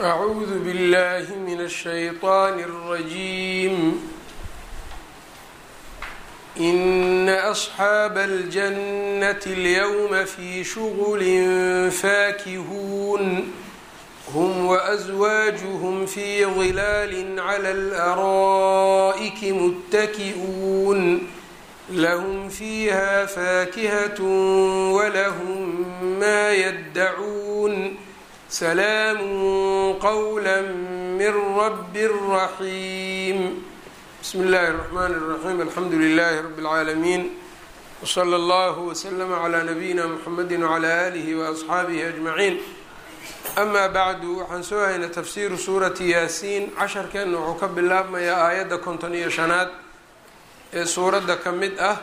أعوذ بالله من الشيطان الرجيم إن أصحاب الجنة اليوم في شغل فاكهون هم وأزواجهم في ظلال على الأرائك متكئون لهم فيها فاكهة ولهم ما يدعون سلام قولا من رب رحيم بسم الله الرحمن الرحيم الحمdu لله رب العاalمين وصلى الله وسلم على نبيina mحمد وعلى آله وأصxaaبه أجمعين أما bعd waxaan soo haynay تfsiru suuraةi yaasiin casharkeena wuxuu ka bilaabmayaa aayadda konton iyo شhanaad ee suuradda ka mid ah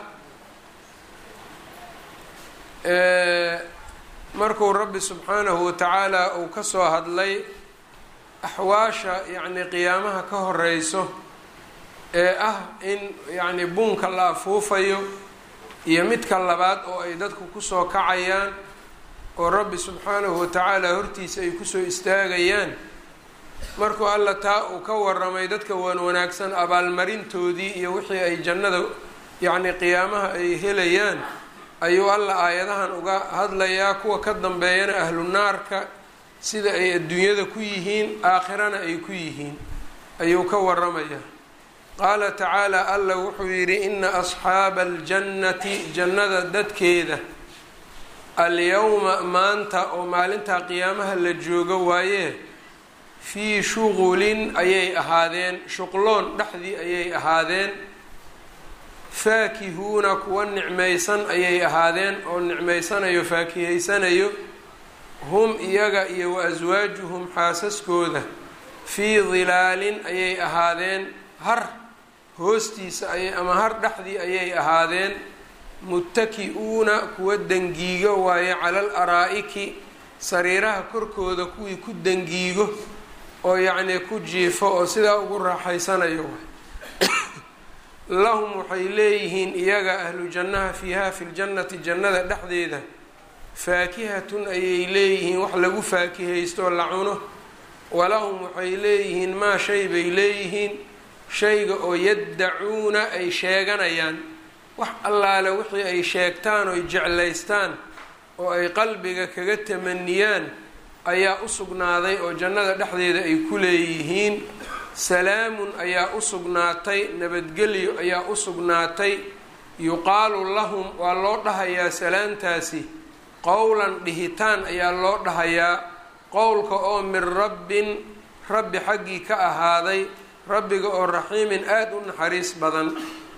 markuu rabbi subxaanahu watacaala uu ka soo hadlay axwaasha yacni qiyaamaha ka horeyso ee ah in yacni buunka la afuufayo iyo midka labaad oo ay dadku kusoo kacayaan oo rabbi subxaanahu watacaala hortiisa ay kusoo istaagayaan markuu alla taa uu ka waramay dadka wan wanaagsan abaalmarintoodii iyo wixii ay jannada yacni qiyaamaha ay helayaan ayuu alla aayadahan uga hadlayaa kuwa ka dambeeyana ahlu naarka sida ay adduunyada ku yihiin aakhirana ay ku yihiin ayuu ka waramayaa qaala tacaala alla wuxuu yidhi ina asxaaba aljannati jannada dadkeeda alyowma maanta oo maalintaa qiyaamaha la joogo waayee fii shuqulin ayay ahaadeen shuqloon dhexdii ayay ahaadeen faakihuuna kuwa nicmaysan ayay ahaadeen oo nicmaysanayo faakihaysanayo hum iyaga iyo wa aswaajuhum xaasaskooda fii dilaalin ayay ahaadeen har hoostiisa ayay ama har dhexdii ayay ahaadeen muttaki-uuna kuwa dangiigo waaye cala al araa-iki sariiraha korkooda kuwii ku dangiigo oo yacnii ku jiifo oo sidaa ugu raaxaysanayo lahum waxay leeyihiin iyaga ahlu jannaha fiiha fi ljannati jannada dhexdeeda faakihatun ayay leeyihiin wax lagu faakihaystooo la cuno walahum waxay leeyihiin maa shay bay leeyihiin shayga oo yaddacuuna ay sheeganayaan wax allaale wixii ay sheegtaan oo ay jeclaystaan oo ay qalbiga kaga tamaniyaan ayaa u sugnaaday oo jannada dhexdeeda ay ku leeyihiin salaamun ayaa u sugnaatay nabadgelyo ayaa u sugnaatay yuqaalu lahum waa loo dhahayaa salaamtaasi qowlan dhihitaan ayaa loo dhahayaa qowlka oo min rabbin rabbi xaggii ka ahaaday rabbiga oo raxiimin aada u naxariis badan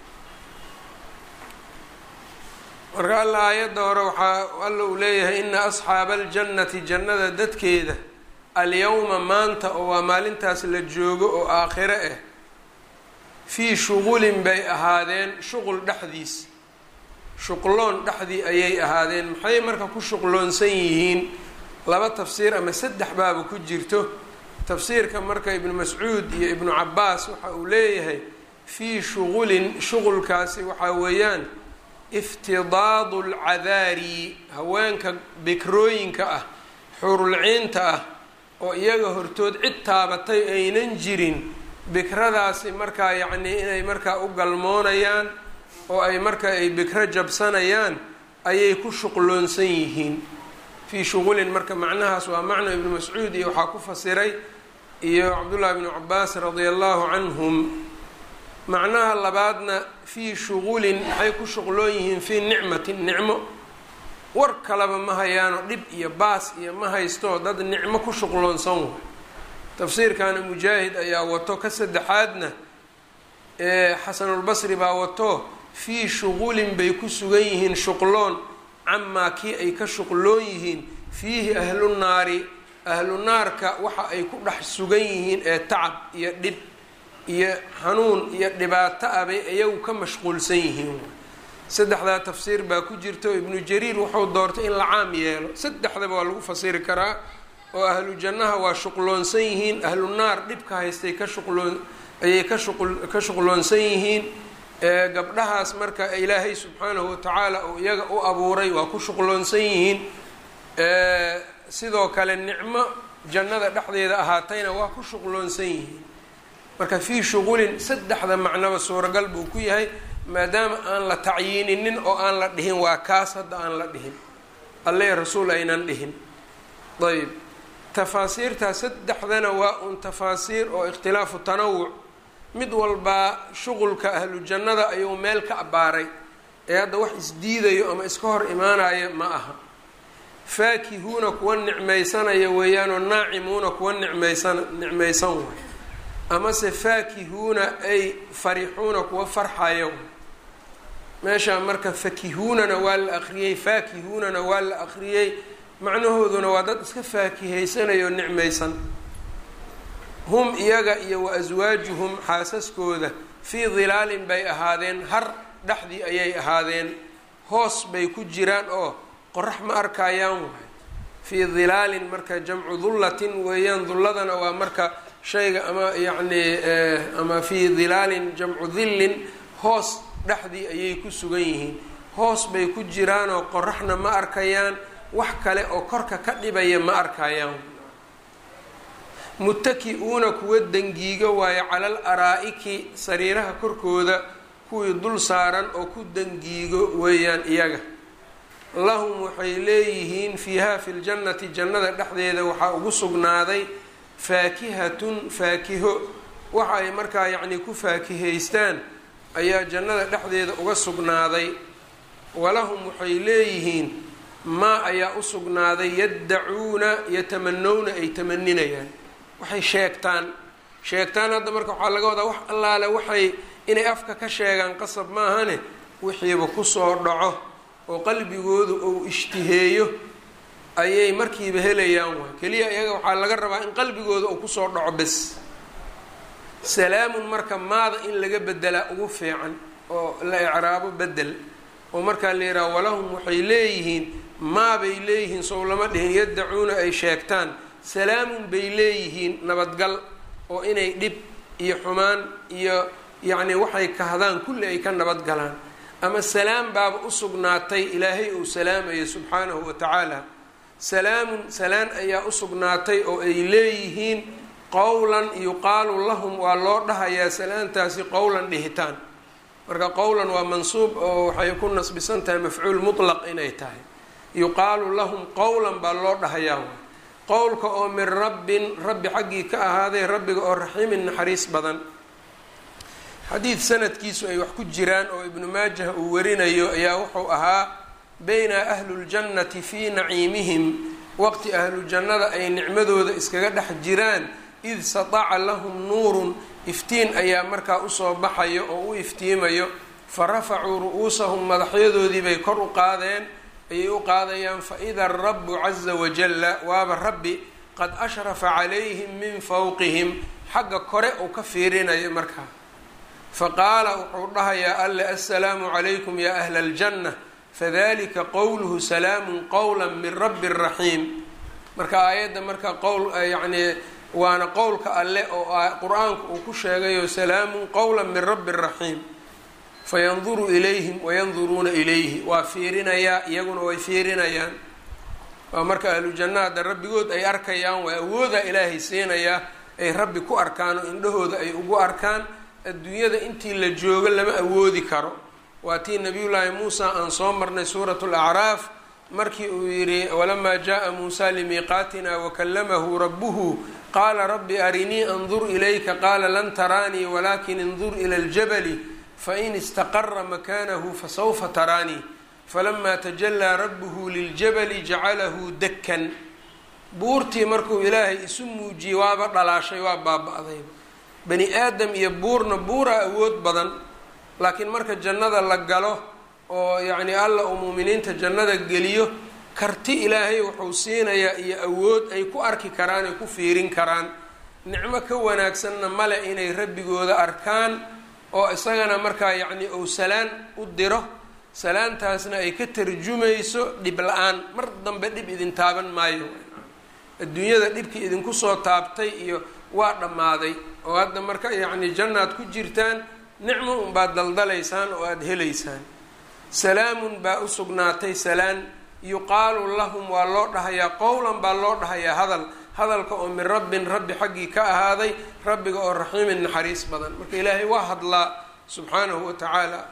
marka alla aayadda hore waxaa alla uu leeyahay ina asxaaba aljannati jannada dadkeeda alyowma maanta oo waa maalintaas la joogo oo aakhiro ah fii shuqulin bay ahaadeen shuqul dhexdiis shuqloon dhexdii ayay ahaadeen maxay marka ku shuqloonsan yihiin laba tafsiir ama saddex baaba ku jirto tafsiirka marka ibnu mascuud iyo ibnu cabaas waxa uu leeyahay fii shuqulin shuqulkaasi waxaa weeyaan iftidaadu alcadaari haweenka bikrooyinka ah xurulciinta ah oo iyaga hortood cid taabatay aynan jirin bikradaasi markaa yacnii inay markaa u galmoonayaan oo ay markaa ay bikro jabsanayaan ayay ku shuqloonsan yihiin fii shuqulin marka macnahaas waa macno ibnu mascuud iyo waxaa ku fasiray iyo cabdullahi bnu cabaas radia allahu canhum macnaha labaadna fii shuqulin maxay ku shuqloon yihiin fii nicmatin nicmo war kalaba ma hayaano dhib iyo baas iyo ma haysto dad nicmo ku shuqloonsan way tafsiirkana mujaahid ayaa wato ka saddexaadna ee xasanulbasri baa wato fii shuqulin bay ku sugan yihiin shuqloon camaa kii ay ka shuqloon yihiin fiihi ahlu naari ahlu naarka waxa ay ku dhex sugan yihiin ee tacab iyo dhib iyo xanuun iyo dhibaato ah bay iyagu ka mashquulsan yihiin saddexdaa tafsiir baa ku jirta oo ibnu jariir wuxuu doortay in la caam yeelo saddexdaba waa lagu fasiri karaa oo ahlu jannaha waa shuqloonsan yihiin ahlu naar dhibka haystay ka shuqloon ayay ka shuq ka shuqloonsan yihiin gabdhahaas marka ilaahay subxaanahu watacaala uu iyaga u abuuray waa ku shuqloonsan yihiin sidoo kale nicmo jannada dhexdeeda ahaatayna waa ku shuqloonsan yihiin marka fii shuqulin saddexda macnoba suuragal buu ku yahay maadaama aan la tacyiininin oo aan la dhihin waa kaas hadda aan la dhihin alle rasuul aynan dhihin ayb tafaasiirtaa saddexdana waa un tafaasiir oo ikhtilaafu tanawuc mid walbaa shuqulka ahlu jannada ayuu meel ka abbaaray ee hadda wax isdiidayo ama iska hor imaanaya ma aha faakihuuna kuwa nicmaysanaya weeyaanoo naacimuuna kuwa nicmaysan nicmaysan way amase faakihuuna ay farixuuna kuwa farxaya way meeshaa marka fakihuunana waa la akriyey faakihuunana waa la akriyey macnahooduna waa dad iska faakihaysanayoo nicmaysan hum iyaga iyo wa aswaajuhum xaasaskooda fii dilaalin bay ahaadeen har dhexdii ayay ahaadeen hoos bay ku jiraan oo qorax ma arkayaan waay fii dilaalin marka jamcu dullatin weeyaan dulladana waa marka shayga ama yacni ama fii dilaalin jamcu dillin hoos dhexdii ayay ku sugan yihiin hoos bay ku jiraanoo qoraxna ma arkayaan wax kale oo korka ka dhibaya ma arkayaan muttaki-uuna kuwa dangiigo waayo calal araa-iki sariiraha korkooda kuwii dul saaran oo ku dangiigo weeyaan iyaga lahum waxay leeyihiin fiiha fi ljannati jannada dhexdeeda waxaa ugu sugnaaday faakihatun faakiho waxa ay markaa yacnii ku faakihaystaan ayaa jannada dhexdeeda uga sugnaaday walahum waxay leeyihiin maa ayaa u sugnaaday yaddacuuna yatamanowna ay tamaninayaan waxay sheegtaan sheegtaan hadda marka waxaa laga wadaa wax allaale waxay inay afka ka sheegaan qasab maahane wixiiba kusoo dhaco oo qalbigoodu uu ishtiheeyo ayay markiiba helayaan waay keliya iyaga waxaa laga rabaa in qalbigooda uu kusoo dhaco bes salaamun marka maada in laga bedelaa ugu fiican oo la icraabo bedel oo markaa la yidhaha walahum waxay leeyihiin maabay leeyihiin sow lama dhihin yaddacuuna ay sheegtaan salaamun bay leeyihiin nabadgal oo inay dhib iyo xumaan iyo yacni waxay kahdaan kulli ay ka nabadgalaan ama salaam baaba u sugnaatay ilaahay uu salaamayo subxaanahu wa tacaala salaamun salaan ayaa u sugnaatay oo ay leeyihiin qowlan yuqaalu lahum waa loo dhahayaa salaantaasi qowlan dhihitaan marka qowlan waa mansuub oo waxay ku nasbisan tahay mafcuul mutlaq inay tahay yuqaalu lahum qowlan baa loo dhahayaa qowlka oo min rabbin rabbi xaggii ka ahaaday rabbiga oo raxiimin naxariis badan xadiid sanadkiisu ay wax ku jiraan oo ibnu maajah uu warinayo ayaa wuxuu ahaa bayna ahluljannati fii naciimihim waqti ahlu jannada ay nicmadooda iskaga dhex jiraan id sataca lahum nuurun iftiin ayaa markaa usoo baxayo oo u iftiimayo fa rafacuu ru-uusahum madaxyadoodii bay kor u qaadeen ayay u qaadayaan faida arabu caza wajalla waaba rabbi qad ashrafa calayhim min fawqihim xagga kore uu ka fiirinayo markaa faqaala wuxuu dhahayaa alle assalaamu calaykum ya ahla aljanna fadalika qowluhu salaamun qowla min rabbi raxiim marka aayadda marka qowl yacnii waana qowlka alle oo qur-aanku uu ku sheegayo salaamun qowla min rabbi raxiim fayanduru ilayhim wayanduruuna ilayhi waa fiirinayaa iyaguna way fiirinayaan waa marka ahlu janna hadda rabbigood ay arkayaan waa awooda ilaahay siinayaa ay rabbi ku arkaan oo indhahooda ay ugu arkaan adduunyada intii la joogo lama awoodi karo waa tii nabiyullaahi muusa aan soo marnay suuratu lacraaf markii uu yidhi walamaa jaءa muusa limiiqaatina wakallamahu rabuhu qaala rabbi arinii andur ilayka qaala lan taraanii walakin indur ila ljabali fain istaqara makanahu fasawfa taraanii falamaa tajalaa rabuhu liljabali jacalahu dakkan buurtii markuu ilaahay isu muujiyey waaba dhalaashay waa baaba-dayba bani aadam iyo buurna buuraa awood badan laakiin marka jannada la galo oo yacni alla uu muuminiinta jannada geliyo karti ilaahay wuxuu siinayaa iyo awood ay ku arki karaan ay ku fiirin karaan nicmo ka wanaagsanna male inay rabbigooda arkaan oo isagana markaa yacni uu salaan u diro salaantaasna ay ka tarjumayso dhib la-aan mar dambe dhib idin taaban maayo adduunyada dhibkii idinku soo taabtay iyo waa dhammaaday oo hadda marka yacni jannaad ku jirtaan nicmo unbaad daldalaysaan oo aada helaysaan salaamun baa u sugnaatay salaan yuqaalu lahum waa loo dhahayaa qowlan baa loo dhahayaa hadal hadalka oo min rabbin rabbi xaggii ka ahaaday rabbiga oo raxiimin naxariis badan marka ilaahay waa hadlaa subxaanahu wa tacaala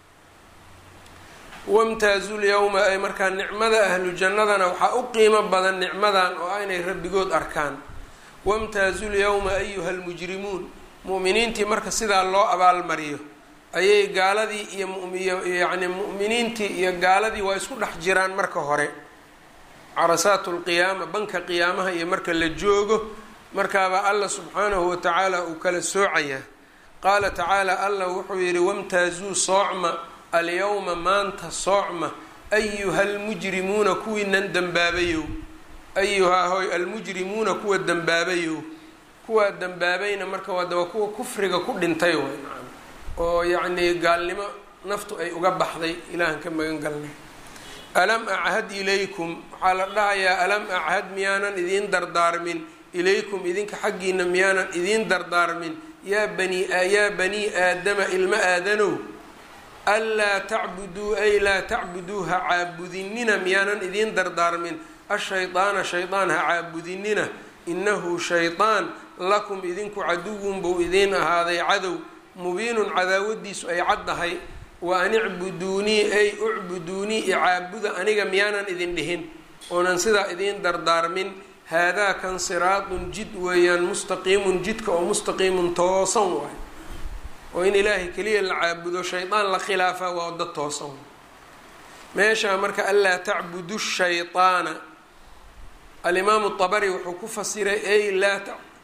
wamtaazu lyawma ay markaa nicmada ahlu jannadana waxaa u qiimo badan nicmadan oo ah inay rabbigood arkaan wamtaazu lyawma ayuha lmujrimuun mu'miniintii marka sidaa loo abaalmariyo ayay gaaladii iyo mumiyo yacni mu'miniintii iyo gaaladii waa isku dhex jiraan marka hore carasaatu lqiyaama banka qiyaamaha iyo marka la joogo markaabaa alla subxaanahu wa tacaala uu kala soocayaa qaala tacaala allah wuxuu yidhi wamtaazuu soocma alyawma maanta soocma ayuha almujrimuuna kuwiinan dembaabayow ayuhaa hoy almujrimuuna kuwa dembaabayow kuwaa dembaabayna marka waada waa kuwa kufriga ku dhintay way nacam oo yacnii gaalnimo naftu ay uga baxday ilaahan ka magan galnay alam achad ilaykum waxaa la dhahayaa alam achad miyaanan idiin dardaarmin ilaykum idinka xaggiina miyaanan idiin dardaarmin yaa bani yaa banii aadama ilma aadanow anlaa tacbuduu ay laa tacbuduu ha caabudinina miyaanan idiin dardaarmin ashaydaana shaydaan ha caabudinina inahu shaydaan lakum idinku caduwun buu idiin ahaaday cadow mubiinun cadaawadiisu ay caddahay wa an icbuduunii ay ucbuduunii icaabuda aniga miyaanan idin dhihin oonan sidaa idiin dardaarmin haadaa kan siraadun jid weeyaan mustaqiimun jidka oo mustaqiimun toosan waay oo in ilaahay keliya la caabudo shaydaan la khilaafaa waa wada toosan meeshaa marka anlaa tacbudu shayطaana alimaamu طabari wuxuu ku fasiray ay laa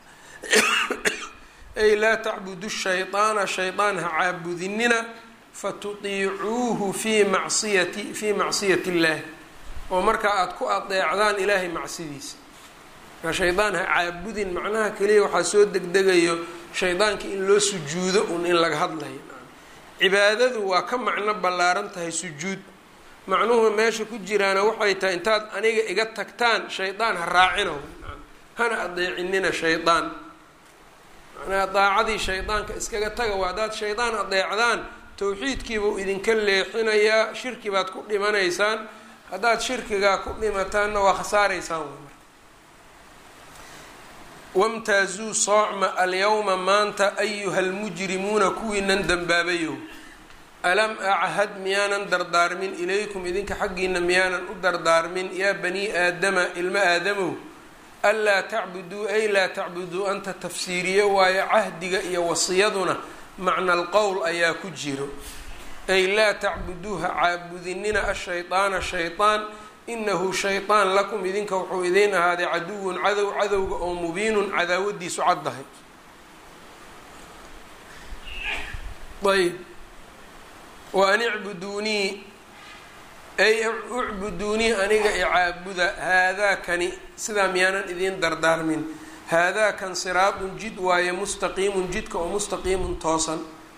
ay laa tacbudu shayطaana shaydaan ha caabudinina fatutiicuuhu fii macsiyati fii macsiyati اllahi oo markaa aada ku adeecdaan ilaahay macsidiisa marka shaydaan ha caabudin macnaha keliya waxaa soo degdegayo shaydaanka in loo sujuudo un in laga hadlayo cibaadadu waa ka macno ballaaran tahay sujuud macnuhu meesha ku jiraana waxay tahay intaad aniga iga tagtaan shaydaan ha raacina hana adeecinina shaydaan macnaha daacadii shaydaanka iskaga taga waa haddaad shaydaan adeecdaan tawxiidkiibuu idinka leexinayaa shirki baad ku dhimanaysaan haddaad shirkigaa ku dhimataanna waa khasaaraysaan wamtaazuu soocma alyawma maanta ayuha almujrimuuna kuwiinan dembaabayow alam achad miyaanan dardaarmin ilaykum idinka xaggiina miyaanan u dardaarmin yaa banii aadama ilmo aadamow anlaa tacbuduu ay laa tacbuduu anta tafsiiriye waayo cahdiga iyo wasiyaduna macna alqowl ayaa ku jiro ay laa tacbuduuha caabudinina ashayطaana shayطaan inahu shayطaan lakum idinka wuxuu idiin ahaaday caduwun cadow cadowga oo mubiinun cadaawadiisu caddahay ayb wa an icbuduunii ay ucbuduunii aniga icaabuda haadaakani sidaa miyaanan idiin dardaarmin haadaakan siraadun jid waaye mustaqiimun jidka oo mustaqiimun toosan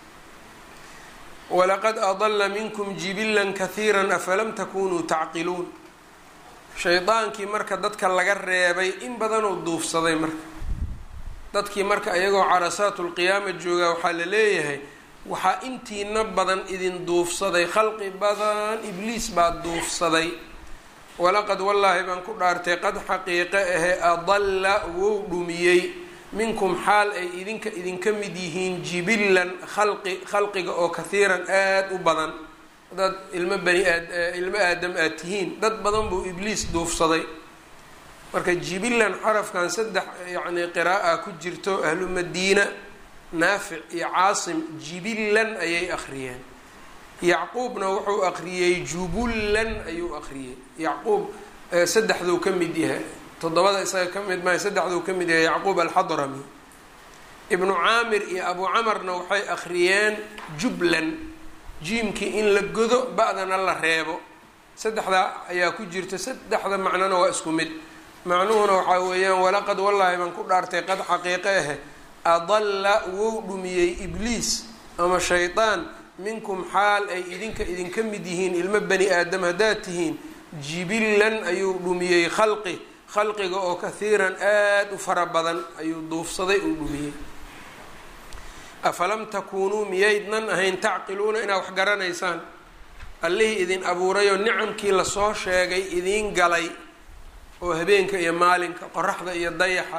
walaqad adala minkum jibilan kahiira afalam takunuu tacqiluun shaydaankii marka dadka laga reebay in badanuu duufsaday marka dadkii marka iyagoo carasaatulqiyaama joogaa waxaa la leeyahay waxaa intiina badan idin duufsaday khalqi badan ibliis baa duufsaday walaqad wallaahi baan ku dhaartay qad xaqiiqe ahe adalla wou dhumiyey minkum xaal ay idinka idinka mid yihiin jibilan khalqi khalqiga oo kahiiran aada u badan dad ilmo bani aad ilmo aadam aad tihiin dad badan buu ibliis duufsaday marka jibilan xarafkan saddex yacni qira'a ku jirto ahlu madiina naafic iyo caasim jibilan ayay akhriyeen yacquubna wuxuu akhriyey jubullan ayuu akhriyey yacquub saddexduu ka mid yahay toddobada isaga ka mid maayo saddexduu ka mid yahay yacquub alxadrami ibnu caamir iyo abu camarna waxay akhriyeen jublan jiimkii in la godo ba-dana la reebo saddexdaa ayaa ku jirta saddexda macnona waa isku mid macnuhuna waxaa weeyaan walaqad wallaahi baan ku dhaartay qad xaqiiqe ahe adalla wou dhumiyey ibliis ama shaydaan minkum xaal ay idinka idinka mid yihiin ilmo bani aadam haddaad tihiin jibilan ayuu dhumiyey khalqi khalqiga oo kahiiran aada u fara badan ayuu duufsaday uu dhumiyey afalam takuunuu miyaydnan ahayn tacqiluuna inaad wax garanaysaan allihii idin abuurayoo nicamkii lasoo sheegay idiin galay oo habeenka iyo maalinka qoraxda iyo dayaxa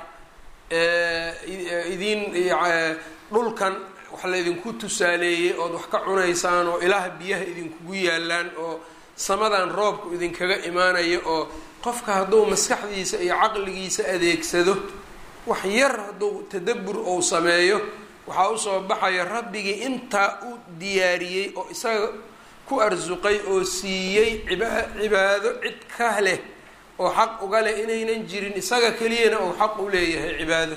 idiin dhulkan wax laydinku tusaaleeyey ood wax ka cunaysaan oo ilaah biyaha idinkugu yaalaan oo samadan roobku idinkaga imaanayo oo qofka hadduu maskaxdiisa iyo caqligiisa adeegsado wax yar hadduu tadabbur ou sameeyo waxaa usoo baxaya rabbigii intaa u diyaariyey oo isaga ku arsuqay oo siiyey ciba cibaado cid ka leh oo xaq uga leh inaynan jirin isaga keliyana ou xaq u leeyahay cibaado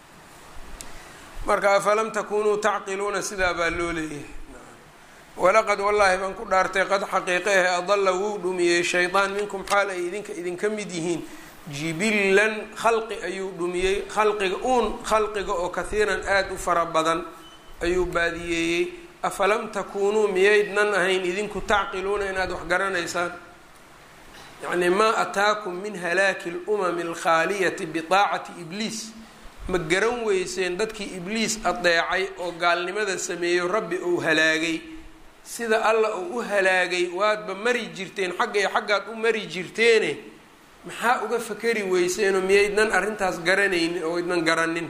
marka afalam takunuu tacqiluuna sidaa baa loo leeyahay walaqad wallaahi baan ku dhaartay qad xaqiiqe ahe adalla wuu dhumiyey shaydaan minkum xaal ay idinka idinka mid yihiin jibillan khalqi ayuu dhumiyey khalqiga uun khalqiga oo kahiiran aada u fara badan ayuu baadiyeeyey afalam takuunuu miyaydnan ahayn idinku tacqiluuna inaad wax garanaysaan yacni maa ataakum min halaaki lumami alkhaaliyati biaacati ibliis ma garan weyseen dadkii ibliis adeecay oo gaalnimada sameeyo rabbi uu halaagay sida alla uu u halaagay waadba mari jirteen xagga iyo xaggaad u mari jirteene maxaa uga fakari weyseenoo miyaydnan arrintaas garanaynin oo idnan garanin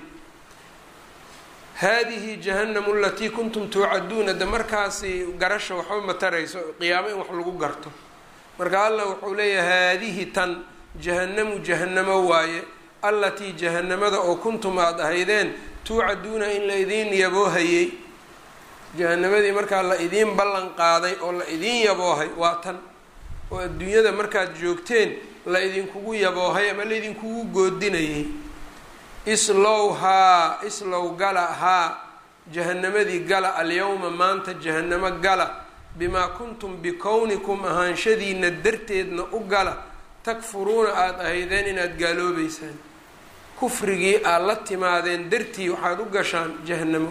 haadihi jahannamu alatii kuntum tuucaduuna de markaasi garasha waxba ma tarayso qiyaamo in wax lagu garto marka allah wuxuu leeyahay haadihi tan jahannamu jahannamo waaye allatii jahannamada oo kuntum aada ahaydeen tuucaduuna in la idiin yaboohayey jahanamadii markaa la idiin ballan qaaday oo la idiin yaboohay waa tan oo adduunyada markaad joogteen la idinkugu yaboohay ama la idinkugu goodinayay islow haa islow gala haa jahanamadii gala alyawma maanta jahanamo gala bimaa kuntum bikownikum ahaanshadiina darteedna u gala takfuruuna aada ahaydeen inaad gaaloobeysaan kufrigii aad la timaadeen dartii waxaad u gashaan jahanamo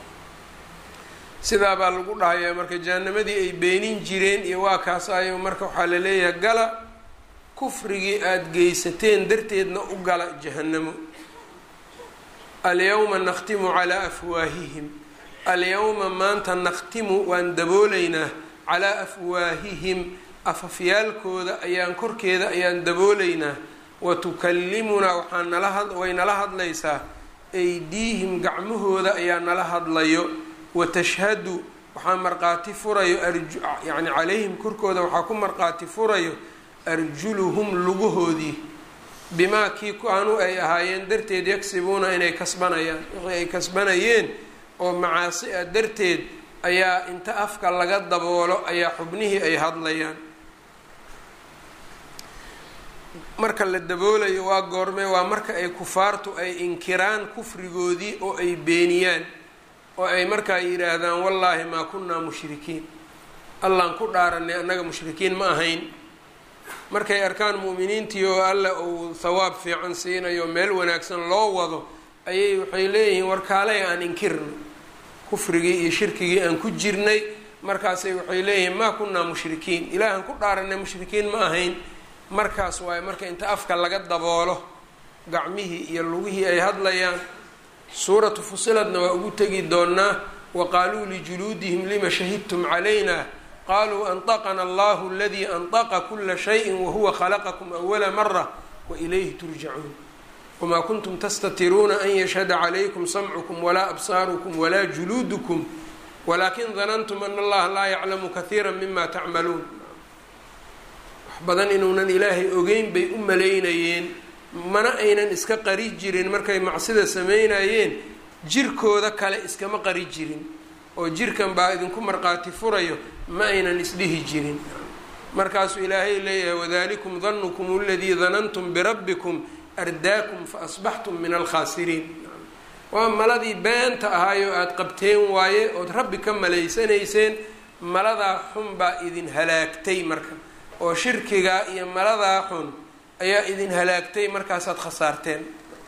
sidaa baa lagu dhahayaa marka jahanamadii ay beenin jireen iyo waa kaas ayo marka waxaa la leeyahay gala kufrigii aada geysateen darteedna u gala jahanamo alyawma nakhtimu calaa afwaahihim alyawma maanta nakhtimu waan dabooleynaa calaa afwaahihim afafyaalkooda ayaan korkeeda ayaan dabooleynaa wa tukallimunaa waxaa nala way nala hadlaysaa aydiihim gacmahooda ayaa nala hadlayo wa tashhadu waxaa marqaati furayo yani calayhim korkooda waxaa ku marqaati furayo arjuluhum lugahoodii bimaa kii ku-anu ay ahaayeen darteed yagsibuuna inay kasbanayaan wixii ay kasbanayeen oo macaasi ah darteed ayaa inta afka laga daboolo ayaa xubnihii ay hadlayaan marka la daboolayo waa goorme waa marka ay kufaartu ay inkiraan kufrigoodii oo ay beeniyaan oo ay markaa yidhaahdaan wallaahi maa kunnaa mushrikiin allaan ku dhaaranay annaga mushrikiin ma ahayn markay arkaan mu'miniintii oo alla uu thawaab fiican siinayo meel wanaagsan loo wado ayay waxay leeyihiin warkaaley aan inkirno kufrigii iyo shirkigii aan ku jirnay markaasay waxay leeyihiin maa kunnaa mushrikiin ilaahan ku dhaaranay mushrikiin ma ahayn markaas waaye marka inta afka laga daboolo gacmihii iyo lugihii ay hadlayaan suuratu fusiladna waa ugu tegi doonaa wa qaaluu lijuluudihim lima shahidtum calayna qaluu anطaqna allahu aladii anطqa kula shayin wahuwa khalaqakum awala mara wailayhi turjacuun wmaa kuntum tastatiruuna an yashhada calaykum samcukum walaa absaarukum walaa juluudukum walaakin danantum ana allaha laa yaclamu kahiira mima tacmaluun wax badan inuunan ilaahay ogeyn bay u malaynayeen mana aynan iska qari jirin markay macsida sameynayeen jirkooda kale iskama qari jirin oo jirkan baa idinku marqaati furayo ma aynan isdhihi jirin markaasuu ilaahay leeyahay wadalikum danukum aladii danantum birabbikum ardaakum faasbaxtum min alkhaasiriin waa maladii beenta ahaayoo aada qabteen waaye ood rabbi ka malaysanayseen maladaa xun baa idin halaagtay marka oo shirkigaa iyo maladaa xun ayaa idin halaagtay markaasaad khasaarteen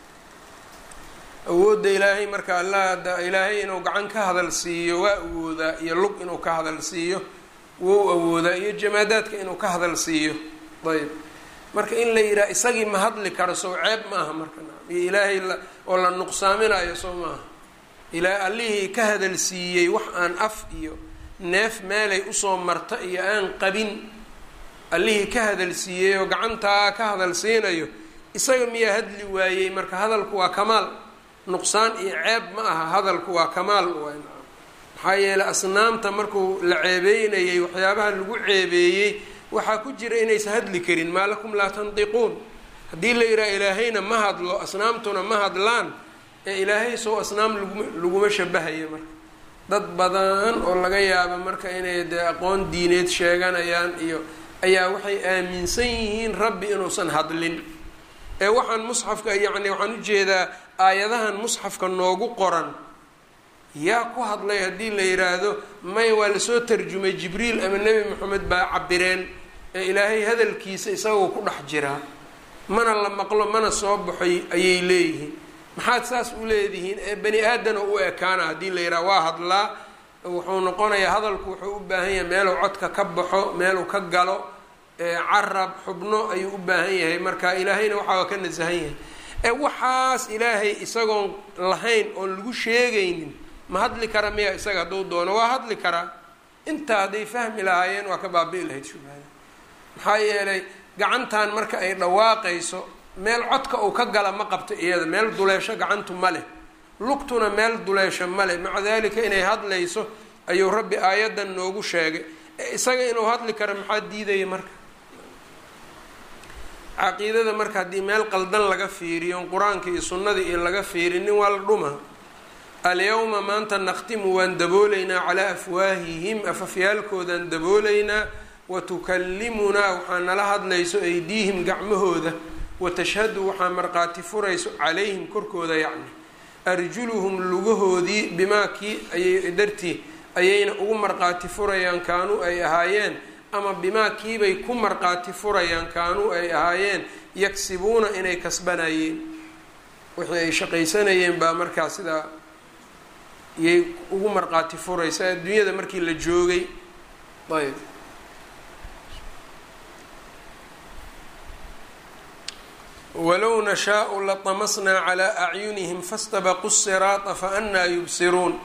awoodda ilaahay marka alla ilaahay inuu gacan ka hadal siiyo waa awoodaa iyo lug inuu ka hadal siiyo wou awoodaa iyo jamaadaadka inuu ka hadal siiyo ayb marka in la yidhaha isagii ma hadli karo sow ceeb ma aha marka iyo ilaahay oo la nuqsaaminayo soo maaha ilaa allihii ka hadal siiyey wax aan af iyo neef meelay usoo marta iyo aan qabin allihii ka hadal siiyey oo gacantaa ka hadal siinayo isaga miyaa hadli waayey marka hadalku waa kamaal nuqsaan iyo ceeb ma aha hadalku waa kamaal waay maxaa yeeley asnaamta markuu la ceebeynayay waxyaabaha lagu ceebeeyey waxaa ku jira inaysa hadli karin maa lakum laa tandiquun haddii la yidhaha ilaahayna ma hadlo asnaamtuna ma hadlaan ee ilaahay sow asnaam laguma laguma shabahayo marka dad badan oo laga yaabo marka inay dee aqoon diineed sheeganayaan iyo ayaa waxay aaminsan yihiin rabbi inuusan hadlin ee waxaan musxafka yacni waxaan ujeedaa aayadahan musxafka noogu qoran yaa ku hadlay haddii la yidhaahdo may waa lasoo tarjumay jibriil ama nebi moxamed baa cabireen ee ilaahay hadalkiisa isagoo ku dhex jiraa mana la maqlo mana soo baxoy ayay leeyihiin maxaad saas u leedihiin ee bani aadana u ekaana haddii la yidhaha waa hadlaa wuxuu noqonayaa hadalku wuxuu u baahan yahay meeluu codka ka baxo meeluu ka galo carab xubno ayuu u baahan yahay marka ilaahayna waxaa ka nasahan yahay ee waxaas ilaahay isagoon lahayn oon lagu sheegaynin ma hadli kara miya isaga hadduu doono waa hadli karaa intaa hadday fahmi lahaayeen waa ka baabi'i lahayd shubhada maxaa yeelay gacantan marka ay dhawaaqayso meel codka uu ka gala ma qabto iyada meel duleesho gacantu ma leh lugtuna meel duleesho ma leh maca dalika inay hadlayso ayuu rabbi aayaddan noogu sheegay isaga inuu hadli karo maxaa diidaya marka caqiidada marka haddii meel qaldan laga fiiriyo qur-aanka iyo sunnada iyo laga fiirinin waa la dhuma alyawma maanta nakhtimu waan dabooleynaa calaa afwaahihim afafyaalkoodaan dabooleynaa watukallimunaa waxaa nala hadlayso aydiihim gacmahooda watashhadu waxaa marqaati furayso calayhim korkooda yacni arjuluhum lugahoodii bimaa kii ayay dartii ayayna ugu marqaati furayaan kaanuu ay ahaayeen ama bimaa kiibay ku marqaati furayaan kaanuu ay ahaayeen yagsibuuna inay kasbanayeen wixii ay shaqaysanayeen baa markaa sidaa iyay ugu marqaati furaysa adduunyada markii la joogay ayb walow nashaau latamasnaa calaa acyunihim fastabaqu siraata fa annaa yubsiruun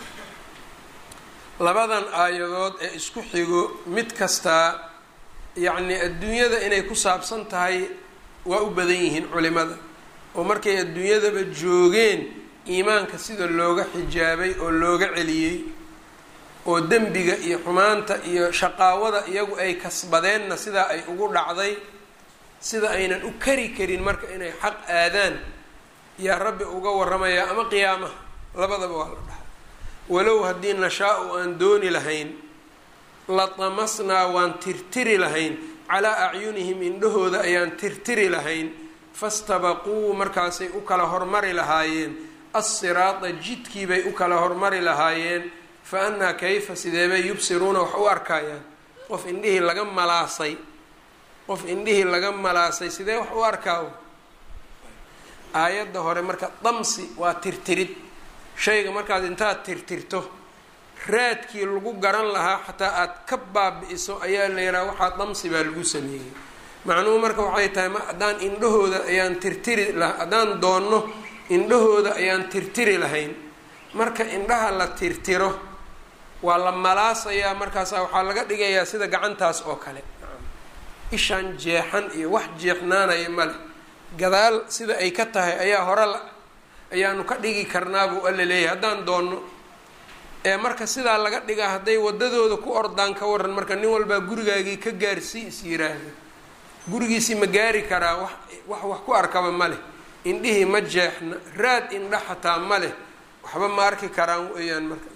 labadan aayadood ee isku xigo mid kastaa yacnii adduunyada inay ku saabsan tahay waa u badan yihiin culimada oo markay adduunyadaba joogeen iimaanka sida looga xijaabay oo looga celiyey oo dembiga iyo xumaanta iyo shaqaawada iyagu ay kasbadeenna sidaa ay ugu dhacday sida aynan u kari karin marka inay xaq aadaan yaa rabbi uga waramayaa ama qiyaamaha labadaba waa la dhaha walow haddii nashaa-u aan dooni lahayn la tamasnaa waan tirtiri lahayn calaa acyunihim indhahooda ayaan tirtiri lahayn fastabaquu markaasay u kala hormari lahaayeen assiraada jidkiibay u kala hormari lahaayeen fa annaa kayfa sideebay yubsiruuna wax u arkayaan qof indhihii laga malaasay qof indhihii laga malaasay sidee wax u arkaa aayadda hore marka damsi waa tirtirid shayga markaad intaad tirtirto raadkii lagu garan lahaa xataa aad ka baabi-iso ayaa la yidhaha waxaa damsi baa lagu sameeyey macnuhu marka waxay tahay ma haddaan indhahooda ayaan tirtiri la haddaan doonno indhahooda ayaan tirtiri lahayn marka indhaha la tirtiro waa la malaasayaa markaasa waxaa laga dhigayaa sida gacantaas oo kale ishaan jeexan iyo wax jeexnaanaya male gadaal sida ay ka tahay ayaa hore la ayaanu ka dhigi karnaa buu alla leeyahay haddaan doonno ee marka sidaa laga dhigaa hadday wadadooda ku ordaan ka waran marka nin walbaa gurigaagii ka gaarsii is yiraahdo gurigiisii ma gaari karaa wax wax wax ku arkaba ma leh indhihii ma jeexna raad indha xataa ma leh waxba ma arki karaan weeyaan marka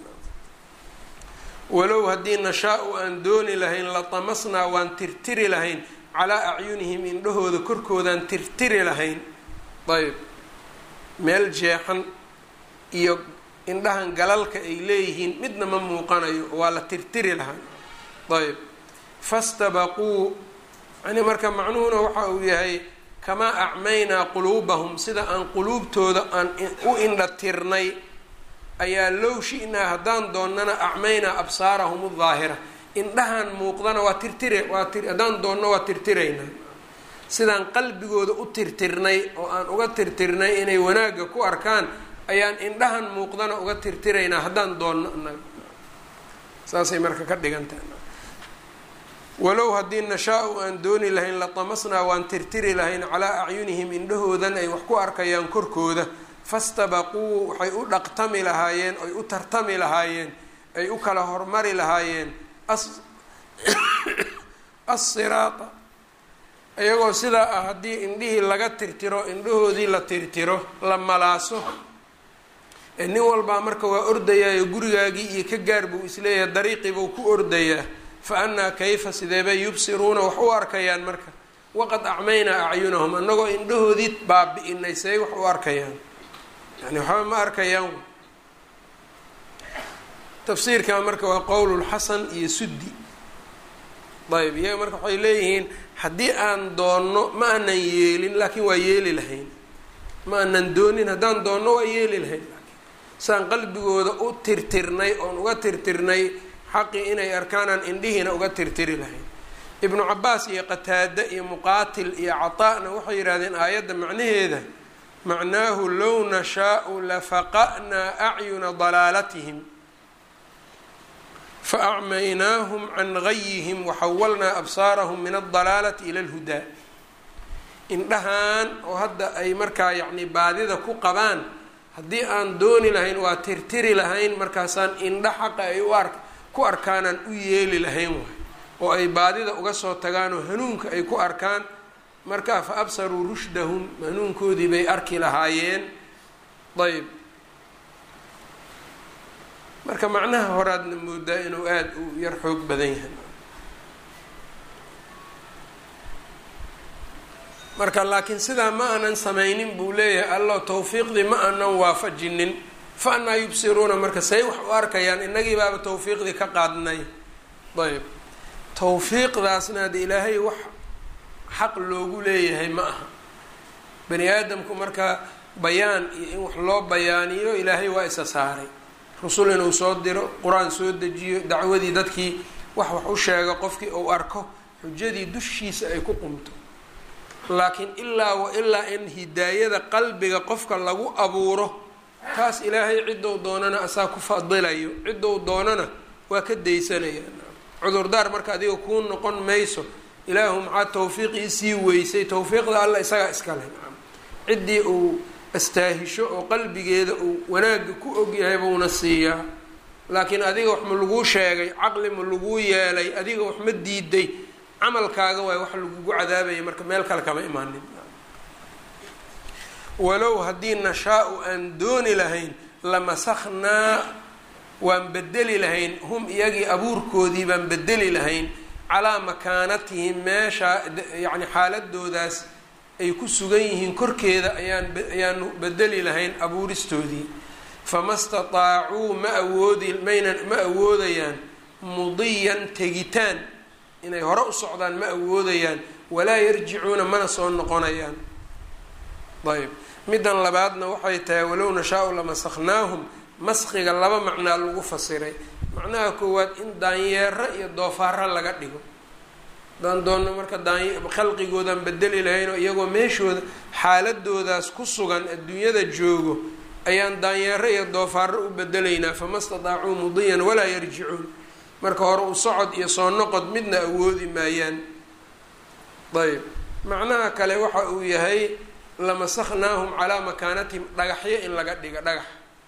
walow haddii nashaa-u aan dooni lahayn la tamasnaa waan tirtiri lahayn calaa acyunihim indhahooda korkoodaan tirtiri lahayn ayb meel jeexan iyo indhahan galalka ay leeyihiin midna ma muuqanayo waa la tirtiri lahaa ayb fastabaquu yani marka macnuhuna waxa uu yahay kamaa acmaynaa quluubahum sida aan quluubtooda aan u indha tirnay ayaa low shi-naa haddaan doonnana acmaynaa absaarahum daahira indhahan muuqdana waa tirtire waa ti haddaan doonno waa tirtiraynaa sidaan qalbigooda u tirtirnay oo aan uga tirtirnay inay wanaagga ku arkaan ayaan indhahan muuqdana uga tirtiraynaa haddaan doonno anaga saasay marka ka dhigantaha walow haddii nashaa-u aan dooni lahayn latamasnaa waan tirtiri lahayn calaa acyunihim indhahoodan ay wax ku arkayaan korkooda fastabaquu waxay u dhaqtami lahaayeen ay u tartami lahaayeen ay u kala hormari lahaayeen assiraata iyagoo sidaa ah haddii indhihii laga tirtiro indhahoodii la tirtiro la malaaso ee nin walbaa marka waa ordayaayo gurigaagii iyo ka gaar buu isleeyahay dariiqii buu ku ordayaa fa annaa kayfa sideebay yubsiruuna wax u arkayaan marka waqad acmaynaa acyunahum annagoo indhahoodii baabi-inay seey wax u arkayaan yani waxba ma arkayaan tafsiirka marka waa qowlulxasan iyo suddi ayb iyaga marka waxay leeyihiin haddii aan doonno ma aanan yeelin laakiin waa yeeli lahayn ma aanan doonin haddaan doonno waa yeeli lahayn saan qalbigooda u tirtirnay oon uga tirtirnay xaqii inay arkaanaan indhihiina uga tirtiri lahayn ibnu cabaas iyo qataade iyo muqaatil iyo cataa-na waxay yidhahdeen aayadda macnaheeda macnaahu low nashaau lafaqa'naa acyuna dalaalatihim faacmaynaahum can gayihim waxawalnaa absaarahum min aldalaalati ila alhudaa indhahan oo hadda ay markaa yacni baadida ku qabaan haddii aan dooni lahayn waa tirtiri lahayn markaasaan indha xaqa ay u ark ku arkaanaan u yeeli lahayn waay oo ay baadida uga soo tagaan oo hanuunka ay ku arkaan markaa fa absaruu rushdahum hanuunkoodii bay arki lahaayeen ayb marka macnaha horaadna moodaa inuu aada u yar xoog badan yahay marka laakiin sidaa ma aanan samaynin buu leeyahay allo tawfiiqdii ma aanan waafajinin fa anaa yubsiruuna marka say wax u arkayaan inagii baaba tawfiiqdii ka qaadnay ayb tawfiiqdaasna hada ilaahay wax xaq loogu leeyahay ma aha bani aadamku marka bayaan iyo in wax loo bayaaniyo ilaahay waa isa saaray rusul inuu soo diro qur-aan soo dejiyo dacwadii dadkii wax wax u sheego qofkii uu arko xujadii dushiisa ay ku qumto laakiin ilaa wa ilaa in hidaayada qalbiga qofka lagu abuuro taas ilaahay ciddou doonana asaa ku fadilayo ciddou doonana waa ka daysanaya cudurdaar marka adiga kuu noqon mayso ilaahu maxaa tawfiiqii sii weysay tawfiiqda alla isagaa iskale ciddii uu astaahisho oo qalbigeeda uu wanaagga ku ogyahay buuna siiyaa laakiin adiga wax ma laguu sheegay caqli ma laguu yeelay adiga wax ma diiday camalkaaga waay wax lagugu cadaabaya marka meel kale kama imaanin walow haddii nashaa-u aan dooni lahayn lamasakhnaa waan bedeli lahayn hum iyagii abuurkoodii baan bedeli lahayn calaa makaanatihim meesha yacni xaaladoodaas ay ku sugan yihiin korkeeda ayaan ayaanu bedeli lahayn abuuristoodii fama stataacuu ma awoodi maynan ma awoodayaan mudiyan tegitaan inay hore u socdaan ma awoodayaan walaa yarjicuuna mana soo noqonayaan ayb middan labaadna waxay tahay walow nashaa-u lamasaknaahum maskiga laba macnaa lagu fasiray macnaha koowaad in daanyeero iyo doofaaro laga dhigo hadaan doonno marka daany khalqigoodaan bedeli lahaynoo iyagoo meeshooda xaaladoodaas ku sugan adduunyada joogo ayaan daanyeero iyo doofaaro u bedelaynaa fama stadaacuu mudiyan walaa yarjicuun marka hore u socod iyo soo noqod midna awoodi maayaan ayb macnaha kale waxa uu yahay lamasaknaahum calaa makaanatihim dhagaxyo in laga dhiga dhagax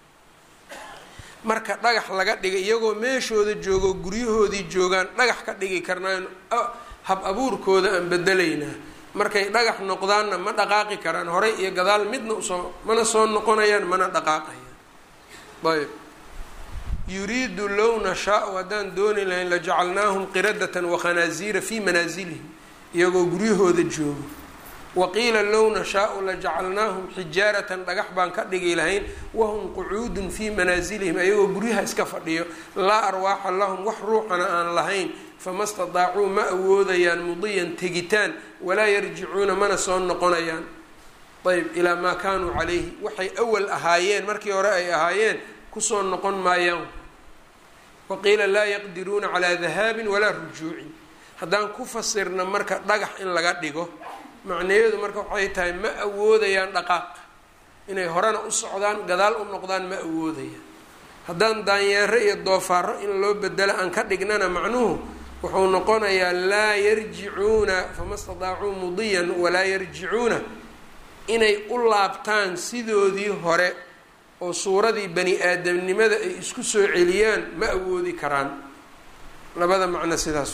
marka dhagax laga dhiga iyagoo meeshooda joogo guryahoodii joogaan dhagax ka dhigi karnaan hab abuurkooda aan bedelaynaa markay dhagax noqdaanna ma dhaqaaqi karaan horey iyo gadaal midna usoo mana soo noqonayaan mana dhaqaaqayaan ayb yuriidu low nashaa-u haddaan dooni lahayn lajacalnaahum qiradatan wakhanaaziira fii manaasilihim iyagoo guryahooda joogo waqiila low nashaa-u lajacalnaahum xijaaratan dhagax baan ka dhigi lahayn wahum qucuudun fii manaasilihim ayagoo guryaha iska fadhiyo laa arwaaxa lahum wax ruuxana aan lahayn fama stadaacuu ma awoodayaan mudiyan tegitaan walaa yarjicuuna mana soo noqonayaan ayb ilaa maa kaanuu calayhi waxay awal ahaayeen markii hore ay ahaayeen kusoo noqon maayaan waqiila laa yaqdiruuna calaa dahaabin walaa rujuucin haddaan ku fasirna marka dhagax in laga dhigo macnaheedu marka waxay tahay ma awoodayaan dhaqaaq inay horena u socdaan gadaal u noqdaan ma awoodayaan haddaan daanyeero iyo doofaaro in loo bedelo aan ka dhignana macnuhu wuxuu noqonayaa laa yarjicuuna fama stadaacuu mudiyan walaa yarjicuuna inay u laabtaan sidoodii hore oo suuradii bani aadamnimada ay isku soo celiyaan ma awoodi karaan labada macno sidaas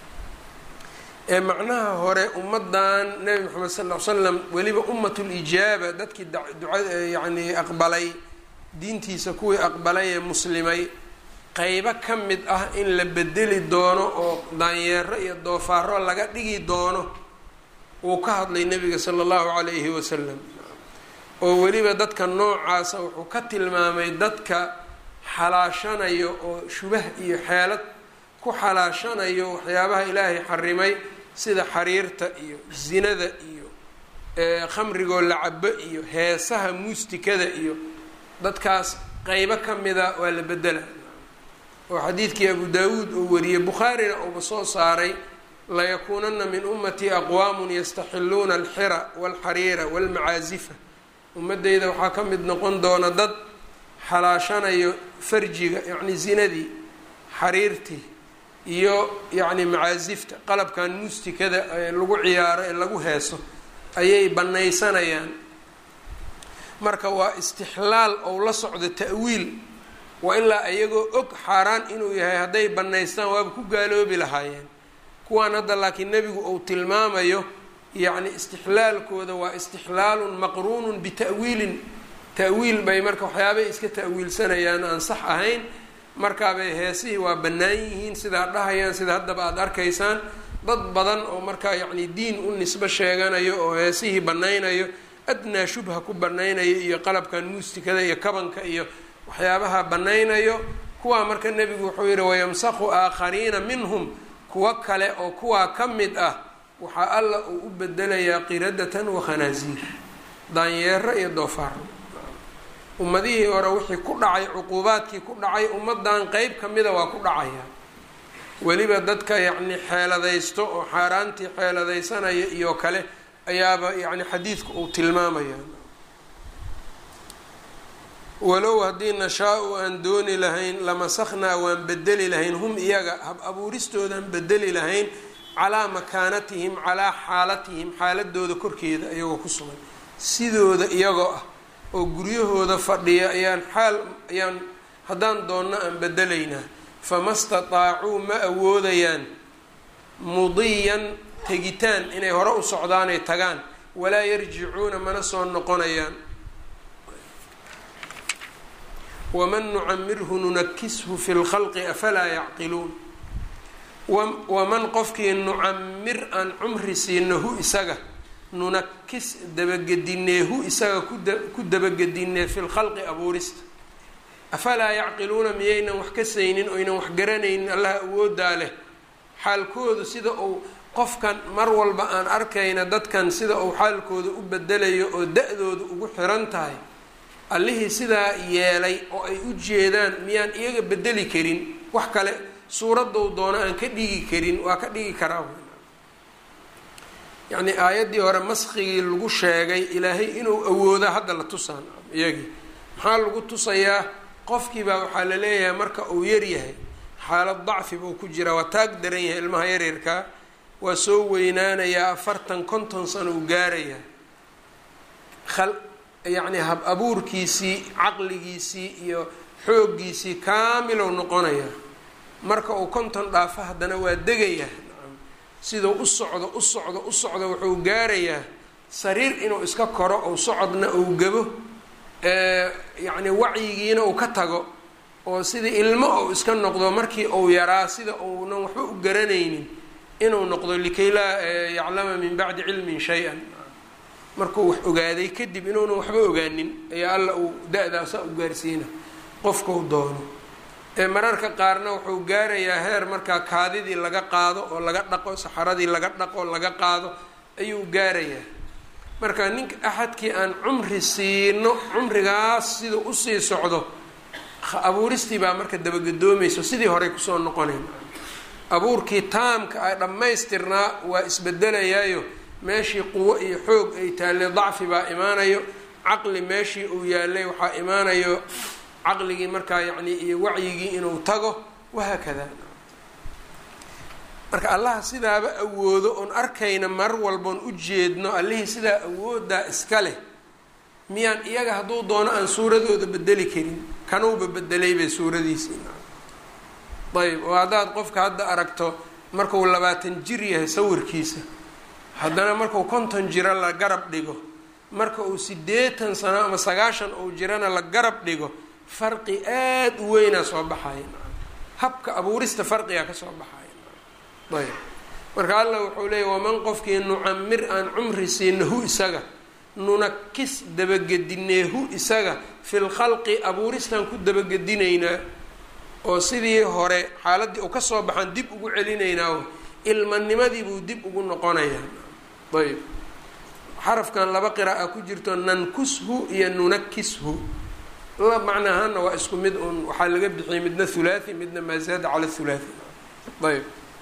ee macnaha hore ummaddan nebi moxamed sal ll ly slam weliba ummatulijaaba dadkii duca yacnii aqbalay diintiisa kuwii aqbalay ee muslimay qeybo ka mid ah in la bedeli doono oo daanyeero iyo doofaaro laga dhigi doono wuu ka hadlay nebiga sala allahu calayhi wasalam oo weliba dadka noocaasa wuxuu ka tilmaamay dadka xalaashanayo oo shubah iyo xeelad ku xalaashanayo waxyaabaha ilaahay xarimay sida xariirta iyo zinada iyo khamrigoo la cabo iyo heesaha muustikada iyo dadkaas qeybo ka mida waa la bedela oo xadiidkii abu daawuud uu wariyey bukhaarina uuba soo saaray layakuunana min ummatii aqwaamun yastaxiluuna alxira walxariira walmacaazifa ummadeyda waxaa ka mid noqon doona dad xalaashanayo farjiga yacni zinadii xariirtii iyo yacni macaasifta qalabkan muustikada ee lagu ciyaaro ee lagu heeso ayay banaysanayaan marka waa istixlaal ou la socdo ta'wiil wa ilaa iyagoo og xaaraan inuu yahay hadday bannaystaan waaba ku gaaloobi lahaayeen kuwaan hadda laakiin nebigu uu tilmaamayo yacni istixlaalkooda waa istixlaalun maqruunun bita'wiilin ta'wiil bay marka waxyaabay iska ta'wiilsanayaan aan sax ahayn markaabay heesihii waa bannaan yihiin sidaa dhahayaan sida haddaba aada arkaysaan dad badan oo markaa yacni diin u nisbo sheeganayo oo heesihii bannaynayo adnaa shubha ku bannaynayo iyo qalabkan muustikada iyo kabanka iyo waxyaabaha bannaynayo kuwaa marka nebigu wuxuu yihi wayamsakhu aakhariina minhum kuwo kale oo kuwaa ka mid ah waxaa alla uu u bedelayaa qiradatan wakhanaaziir daanyeero iyo doofaaro ummadihii hore wixii ku dhacay cuquubaadkii ku dhacay ummadan qeyb ka mida waa ku dhacaya weliba dadka yacni xeeladaysto oo xaaraantii xeeladaysanaya iyo kale ayaaba yacni xadiidku uu tilmaamaya walow haddii nashaa-u aan dooni lahayn lamasakhnaa waan bedeli lahayn hum iyaga hab abuuristoodaan bedeli lahayn calaa makaanatihim calaa xaalatihim xaaladooda korkeeda iyagoo ku sugan sidooda iyagoo ah oo guryahooda fadhiya ayaan xaal ayaan haddaan doonno aan bedelaynaa fama stataacuu ma awoodayaan mudiyan tegitaan inay hore u socdaanay tagaan walaa yarjicuuna mana soo noqonayaan waman nucamirhu nunakishu fi lkhalqi afalaa yacqiluun waman qofkii nucamir aan cumri siino hu isaga nunakis dabagedinee hu isaga ku dabagedinee fi lkhalqi abuurista afalaa yacqiluuna miyaynan wax ka saynin oynan wax garanaynin allaha awoodaa leh xaalkoodu sida uu qofkan mar walba aan arkayna dadkan sida uu xaalkooda u bedelayo oo da-dooda ugu xiran tahay allihii sidaa yeelay oo ay u jeedaan miyaan iyaga bedeli karin wax kale suuradou doono aan ka dhigi karin waa ka dhigi karaa yacni aayaddii hore maskigii lagu sheegay ilaahay inuu awooda hadda la tusaan iyagii maxaa lagu tusayaa qofkiibaa waxaa la leeyahay marka uu yaryahay xaalad dacfi buu ku jiraa waa taag daran yahay ilmaha yaryarkaa waa soo weynaanayaa afartan konton sano uu gaarayaa yacni hab abuurkiisii caqligiisii iyo xooggiisii kaamilow noqonayaa marka uu konton dhaafo haddana waa degayaa siduu u socdo u socdo u socdo wuxuu gaarayaa sariir inuu iska koro ou socodna uu gabo yacni wacyigiina uu ka tago oo sidii ilmo ou iska noqdo markii uu yaraa sida uunan waxba u garanaynin inuu noqdo likay laa yaclama min bacdi cilmin shay-an markuu wax ogaaday kadib inuunan waxba ogaanin ayaa alla uu da-daasa u gaarsiina qofkau doono ee mararka qaarna wuxuu gaarayaa heer markaa kaadidii laga qaado oo laga dhaqo saxaradii laga dhaqo laga qaado ayuu gaarayaa marka ninka axadkii aan cumri siino cumrigaas siduu usii socdo abuuristii baa marka dabagadoomayso sidii horey kusoo noqonayn abuurkii taamka a dhammaystirnaa waa isbedelayaayo meeshii quwo iyo xoog ay taalle dacfi baa imaanayo caqli meeshii uu yaalay waxaa imaanayo caqligii markaa yacni iyo wacyigii inuu tago wahaakada marka allaha sidaaba awoodo oon arkayna mar walboon u jeedno allihii sidaa awoodaa iska leh miyaan iyaga hadduu doono aan suuradooda bedeli karin kanuuba bedelay bay suuradiisii ayb oo haddaad qofka hadda aragto markuu labaatan jir yahay sawirkiisa haddana markuu konton jiro la garab dhigo marka uu siddeetan sano ama sagaashan uu jirana la garab dhigo farqi aada u weynaa soo baxaya habka abuurista farqigaa ka soo baxaya ayb marka allah wuxuu leeyay waman qofkii nucamir aan cumri siinahu isaga nunakis dabagedineehu isaga fil khalqi abuuristaan ku dabagedinaynaa oo sidii hore xaaladii u kasoo baxaan dib ugu celinaynaa ilmanimadii buu dib ugu noqonayaa ayb xarafkan laba qira'a ku jirto nankushu iyo nunakishu la macna ahaana waa isku mid un waxaa laga bixiyay midna hulaathi midna maa zaada cala hulaathi ayb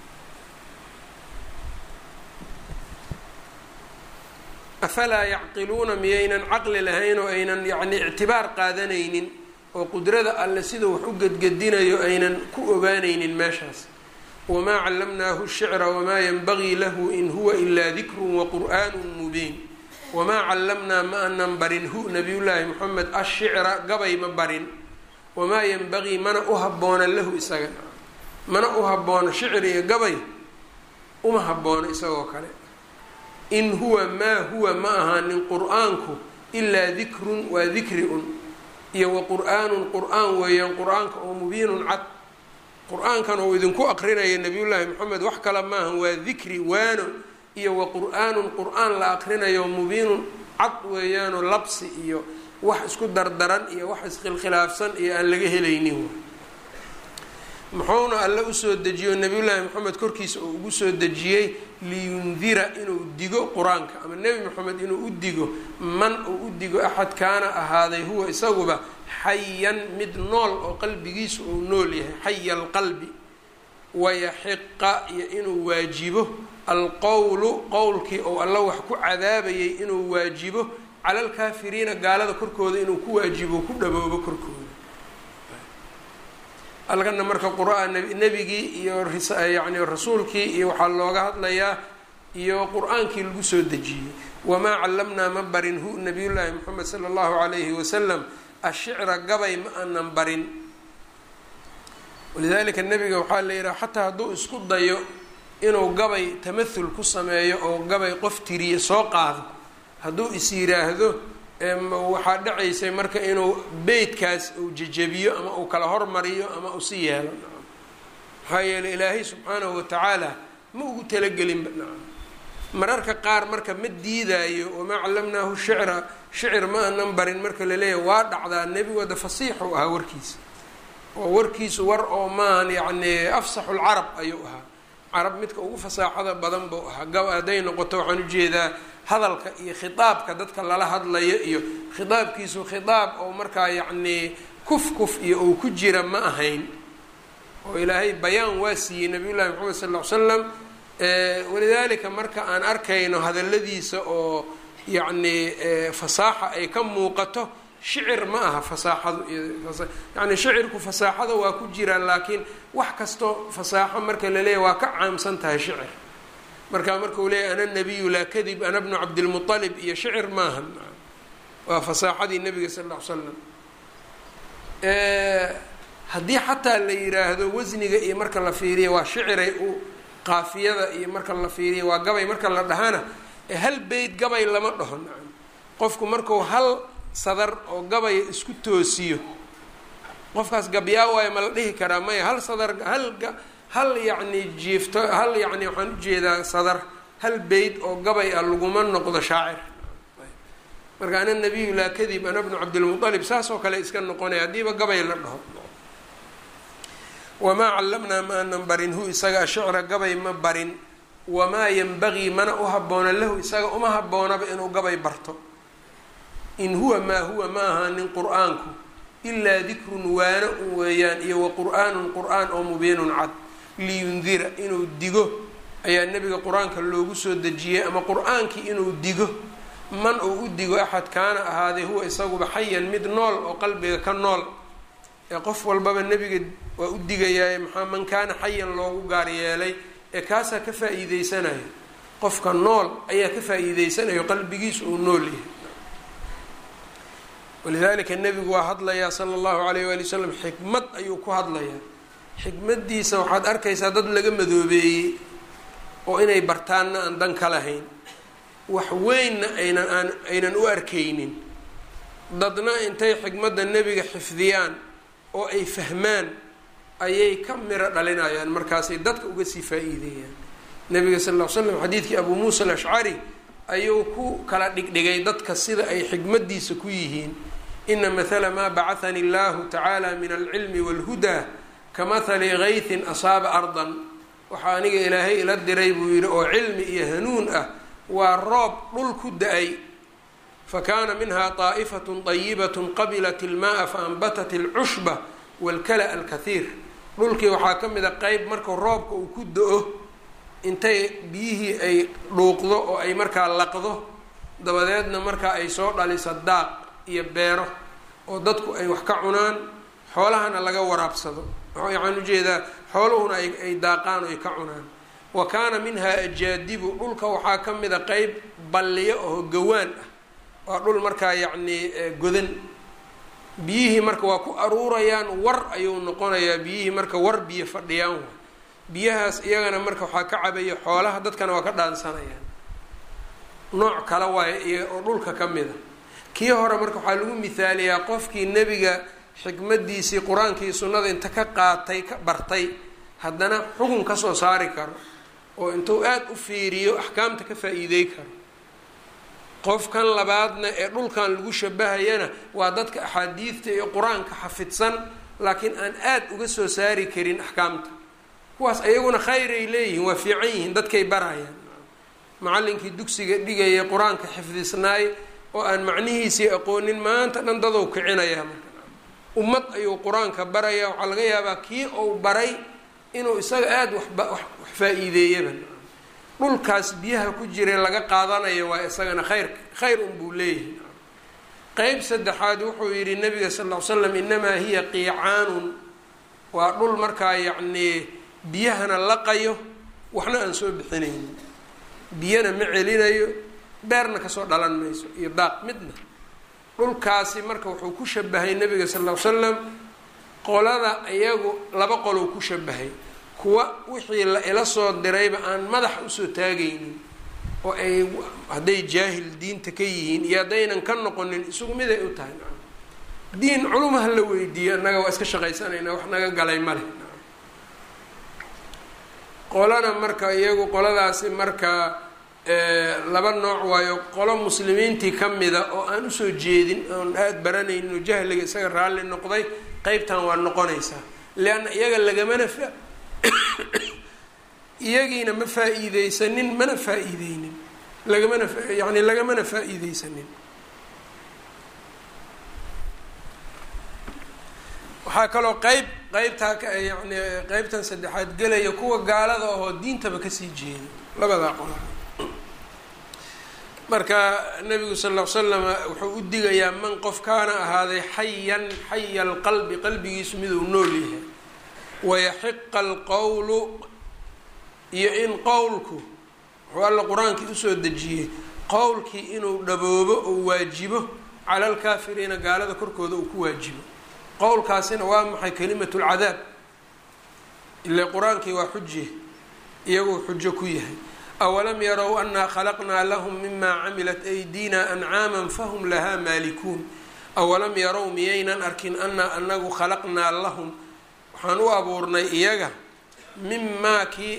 afalaa yacqiluuna miyaynan caqli lahayn oo aynan yacni ictibaar qaadanaynin oo qudrada alle siduu wax u gedgedinayo aynan ku ogaanaynin meeshaas wamaa callamnaahu shicra wamaa yanbagii lahu in huwa ilaa dikrun waqur'aanu mubiin wamaa callamnaa ma anan barin hu nabiyullaahi moxamed ashicra gabay ma barin wamaa yanbagii mana u habboona lahu isaga mana u habboona shicri iyo gabay uma habboona isagoo kale in huwa maa huwa ma ahaanin qur-aanku ilaa dikrun waa dikri un iyo wa qur-aanun qur-aan weeyaan qur-aanka oo mubiinun cad qur-aankan uu idinku aqrinaya nabiyullaahi moxamed wax kale maahan waa dikri waano iyo wa qur-aanun qur-aan la aqrinayo mubiinun cad weeyaanoo labsi iyo wax isku dardaran iyo wax iskhilkhilaafsan iyo aan laga helaynin muxuuna alle usoo dejiyo nabiyullaahi moxamed korkiisa oo ugu soo dejiyey liyundira inuu digo qur-aanka ama nebi moxamed inuu u digo man uu u digo axad kaana ahaaday huwa isaguba xayan mid nool oo qalbigiisu uu nool yahay xaya alqalbi wayaxiqa iyo inuu waajibo alqowlu qowlkii ou alla wax ku cadaabayay inuu waajibo cala alkaafiriina gaalada korkooda inuu ku waajibo ku dhaboobo korkooda alkana marka qur-aan nebigii iyo yani rasuulkii iyo waxaa looga hadlayaa iyo qur-aankii lagu soo dejiyey wamaa callamnaa ma barin hu nabiyullaahi moxamed sala allahu calayhi wasalam ashicra gabay ma aanan barin walidaalika nebiga waxaa la yidhaha xataa hadduu isku dayo inuu gabay tamahul ku sameeyo oo gabay qof tiriye soo qaado hadduu is yiraahdo waxaa dhacaysay marka inuu beytkaas uu jejebiyo ama uu kala hormariyo ama uu si yeelo maxaa yeeley ilaahay subxaanahu watacaala ma ugu talagelinba nacam mararka qaar marka ma diidaayo wamaa callamnaahu shicra shicir ma anan barin marka laleeyahay waa dhacdaa nebigooda fasiixu ahaa warkiisa oo warkiisu war oo maahan yacni afsaxu lcarab ayuu ahaa carab midka ugu fasaaxada badan buu ahaa gab hadday noqoto waxaan ujeedaa hadalka iyo khitaabka dadka lala hadlayo iyo khitaabkiisu khitaab oo markaa yacnii kuf kuf iyo uu ku jira ma ahayn oo ilaahay bayaan waa siiyey nabiy llahi maxamed sal ll ly slam walidaalika marka aan arkayno hadalladiisa oo yacnii fasaaxa ay ka muuqato shicir ma aha fasaaxadu yani shicirku fasaaxada waa ku jiraa laakiin wax kastoo fasaaxo marka la leeyahy waa ka caamsan tahay shicir markaa markau leeyahy ana nabiyu laa kadib ana bnu cabdilmualib iyo shicir maaha waa fasaaxadii nabiga sal ll ly slam haddii xataa la yiraahdo wasniga iyo marka la fiiriya waa shiciray u qaafiyada iyo marka la fiiriya waa gabay marka la dhahana hal beyt gabay lama dhaho nacam qofku marku hal sadar oo gabaya isku toosiyo qofkaas gabyaa waayo ma la dhihi karaa maya hal sadar hal hal yacni jiifto hal yacni waxaan ujeedaa sadar hal beyt oo gabay ah laguma noqdo shaacir marka ana nabiyu laa kadib ana bnu cabdilmualib saas oo kale iska noqonaya haddiiba gabay la dhaho wamaa callamnaa ma anan barin hu isaga ashicra gabay ma barin wamaa yanbagii mana u habboona lahu isaga uma habboonaba inuu gabay barto in huwa maa huwa ma ahaanin qur-aanku ilaa dikrun waano un weeyaan iyo wa qur-aanun qur-aan oo mubiinun cad liyundira inuu digo ayaa nebiga qur-aanka loogu soo dejiyey ama qur-aankii inuu digo man uu u digo axad kaana ahaaday huwa isaguba xayan mid nool oo qalbiga ka nool ee qof walbaba nebiga waa u digayaaye maxaa man kaana xayan loogu gaar yeelay ee kaasaa ka faa-iideysanayo qofka nool ayaa ka faa-iideysanayo qalbigiisu uu nool yahay walidalika nebigu waa hadlayaa sala allahu alayh waali wasalam xikmad ayuu ku hadlayaa xikmadiisa waxaad arkaysaa dad laga madoobeeyey oo inay bartaanna aan dan ka lahayn wax weynna aynan aan aynan u arkaynin dadna intay xikmadda nebiga xifdiyaan oo ay fahmaan ayay ka miro dhalinayaan markaasay dadka uga sii faa-iideeyaan nebiga sal ll ly slam xadiidkii abuu muusa alashcari ayuu ku kala dhigdhigay dadka sida ay xikmadiisa ku yihiin ina mathala maa bacahani allahu tacaala min alcilmi wاlhudaa kamahali gaytin asaaba ardan waxaa aniga ilaahay ila diray buu yidhi oo cilmi iyo hanuun ah waa roob dhul ku da-ay fakana minha طaa'ifaة طayibaة qabilat ilmaءa faanbatat اlcushba wاlkala alkahiir dhulkii waxaa ka mid a qeyb markuu roobka uu ku da-o intay biyihii ay dhuuqdo oo ay markaa laqdo dabadeedna markaa ay soo dhaliso daaq iyo beero oo dadku ay wax ka cunaan xoolahana laga waraabsado waxaan ujeedaa xooluhuna ay daaqaan oo ay ka cunaan wa kaana minhaa ajaadibu dhulka waxaa ka mid a qeyb balliyo oo gawaan ah waa dhul markaa yacnii godan biyihii marka waa ku aruurayaan war ayuu noqonayaa biyihii marka war biyo fadhiyaan wa biyahaas iyagana marka waxaa ka cabaya xoolaha dadkana waa ka dhaansanayaan nooc kale waayo iyaga oo dhulka ka mid a kii hore marka waxaa lagu mihaaliyaa qofkii nebiga xikmadiisii qur-aankii sunnada inta ka qaatay ka bartay haddana xukun kasoo saari karo oo intuu aada u fiiriyo axkaamta ka faa-iidey karo qofkan labaadna ee dhulkan lagu shabahayana waa dadka axaadiidta iyo qur-aanka xafidsan laakiin aan aada uga soo saari karin axkaamta kuwaas ayaguna khayray leeyihiin waa fiican yihiin dadkay barayaan macallinkii dugsiga dhigaya qur-aanka xifdisnaay oo aan macnihiisii aqoonin maanta dhan dadow kicinayaa marka ummad ayuu qur-aanka baraya waxaa laga yaabaa kii uu baray inuu isaga aada waxba wax faa-iideeyaba dhulkaas biyaha ku jira laga qaadanayo waa isagana khayr khayr unbuu leeyahay qeyb saddexaad wuxuu yidhi nabiga sal ll ly slam inamaa hiya qiicaanun waa dhul markaa yacnii biyahana laqayo waxna aan soo bixinaynin biyana ma celinayo beerna kasoo dhalan mayso iyo daaq midna dhulkaasi marka wuxuu ku shabahay nabiga sal ll ly slam qolada iyagu laba qolou ku shabahay kuwa wixii la ila soo dirayba aan madaxa usoo taagaynin oo ay hadday jaahil diinta ka yihiin iyo haddaynan ka noqonin isugu miday u tahay diin culumaha la weydiiyo annaga waa iska shaqaysanaynaa wax naga galay ma leh qolana marka iyagu qoladaasi marka laba nooc waayo qolo muslimiintii ka mida oo aan usoo jeedin oon aada baranaynin oo jahliga isaga raalli noqday qeybtan waa noqonaysaa leanna iyaga lagamana fa iyagiina ma faa-iideysanin mana faa-iideynin lagamana yani lagamana faa-iideysanin waxaa kaloo qeyb qeybtaa ka yani qeybtan saddexaad gelaya kuwa gaalada ahoo diintaba kasii jeeda labadaa qola marka nabigu sal ll ly slama wuxuu u digayaa man qof kaana ahaaday xayan xaya alqalbi qalbigiisu miduu nool yahay wayaxiqa alqowlu iyo in qowlku wuxuu alla qur-aankii usoo dejiyey qowlkii inuu dhaboobo oo waajibo cala alkaafiriina gaalada korkooda uu ku waajibo qowlkaasina waa maxay kalimatu lcadaab ile qur-aankii waa xujiye iyaguu xujo ku yahay awalam yarow anaa khalaqnaa lahum mima camilat aydina ancaama fahum lahaa maalikuun awalam yarow miyaynan arkin anaa anagu khalaqnaa lahum waxaan u abuurnay iyaga mimaa kii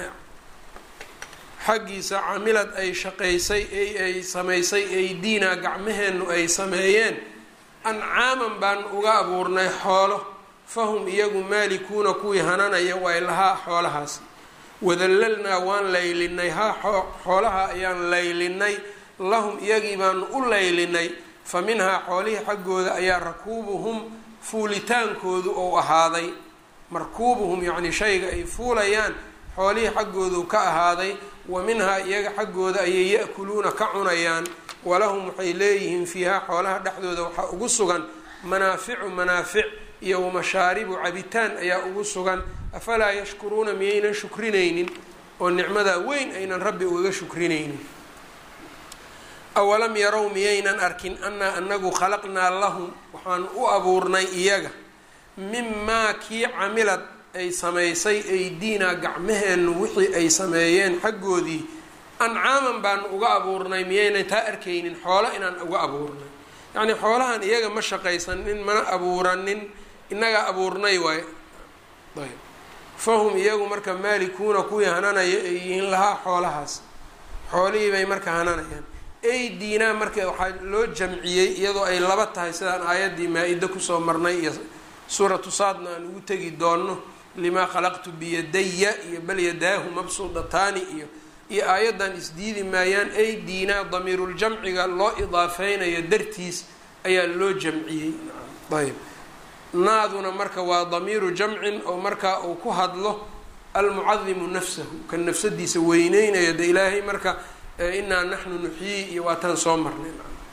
xaggiisa camilad ay shaqaysay ay samaysay aydiinaa gacmaheennu ay sameeyeen ancaaman baan uga abuurnay xoolo fahum iyagu maalikuuna kuwii hananaya way lahaa xoolahaasi wadallalnaa waan laylinay haa xoolaha ayaan laylinay lahum iyagii baanu u laylinay fa minhaa xoolihii xaggooda ayaa rakuubuhum fuulitaankoodu ou ahaaday markuubuhum yacni shayga ay fuulayaan xoolihii xaggoodu ka ahaaday wa minhaa iyaga xaggooda ayay ya-kuluuna ka cunayaan walahum waxay leeyihiin fiihaa xoolaha dhexdooda waxaa ugu sugan manaaficu manaafic iyo wamashaaribu cabitaan ayaa ugu sugan afalaa yashkuruuna miyaynan shukrinaynin oo nicmadaa weyn aynan rabbi ugaga shukrinaynin awalam yarow miyaynan arkin annaa anagu khalaqnaa lahum waxaanu u abuurnay iyaga mimaa kii camilad ay samaysay aydiinaa gacmaheennu wixii ay sameeyeen xaggoodii ancaaman baanu uga abuurnay miyaynan taa arkaynin xoolo inaan uga abuurnay yacnii xoolahan iyaga ma shaqaysanin mana abuuranin innagaa abuurnay waay ayb fahum iyagu marka maalikuuna kuwii hananaya ay yihiin lahaa xoolahaas xoolihii bay marka hananayaan aydiinaa marka waxaa loo jamciyey iyadoo ay laba tahay sidaan aayaddii maa-ida kusoo marnay iyo suuratu saadna aan ugu tegi doono limaa khalaqtu biyadaya iyo bal yadaahu mabsuudataani iyo iyo aayaddan isdiidi maayaan aydiinaa damiiruljamciga loo idaafeynayo dartiis ayaa loo jamciyey ayb naaduna marka waa damiiru jamcin oo markaa uu ku hadlo almucadimu nafsahu kan nafsadiisa weyneynayo de ilaahay marka inaa naxnu nuxyii iyo waataan soo marnay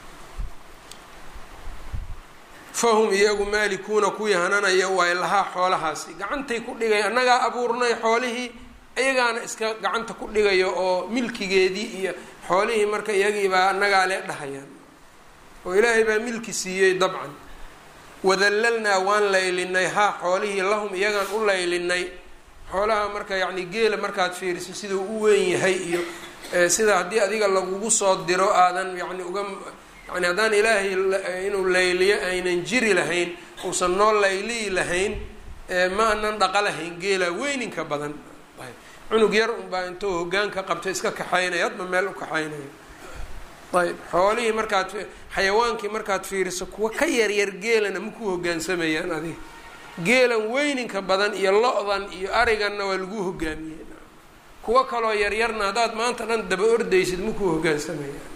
fahum iyagu maalikuuna kuwii hananaya waay lahaa xoolahaasi gacantay ku dhigay annagaa abuurnay xoolihii iyagaana iska gacanta ku dhigayo oo milkigeedii iyo xoolihii marka iyagiibaa annagaa lee dhahayaan oo ilaahay baa milki siiyey dabcan wadallalnaa waan laylinay haa xoolihii lahum iyagaan u laylinay xoolaha marka yacni geela markaad fiiriso siduu u weyn yahay iyo sida haddii adiga lagugu soo diro aadan yani uga yani haddaan ilaahay inuu layliyo aynan jiri lahayn uusan noo layliyi lahayn ma anan dhaqa lahayn geela weyninka badan cunug yar unbaa intuu hogaanka qabto iska kaxaynaya hadba meel u kaxaynayo ayb xoolihii markaad xayawaankii markaad fiiriso kuwa ka yaryar geelana maku hogaansamayaan adiga geelan weyninka badan iyo lo-dan iyo ariganna waa lagu hogaamiyey kuwo kaloo yaryarna haddaad maanta dhan daba ordaysid makuu hogaansamayaan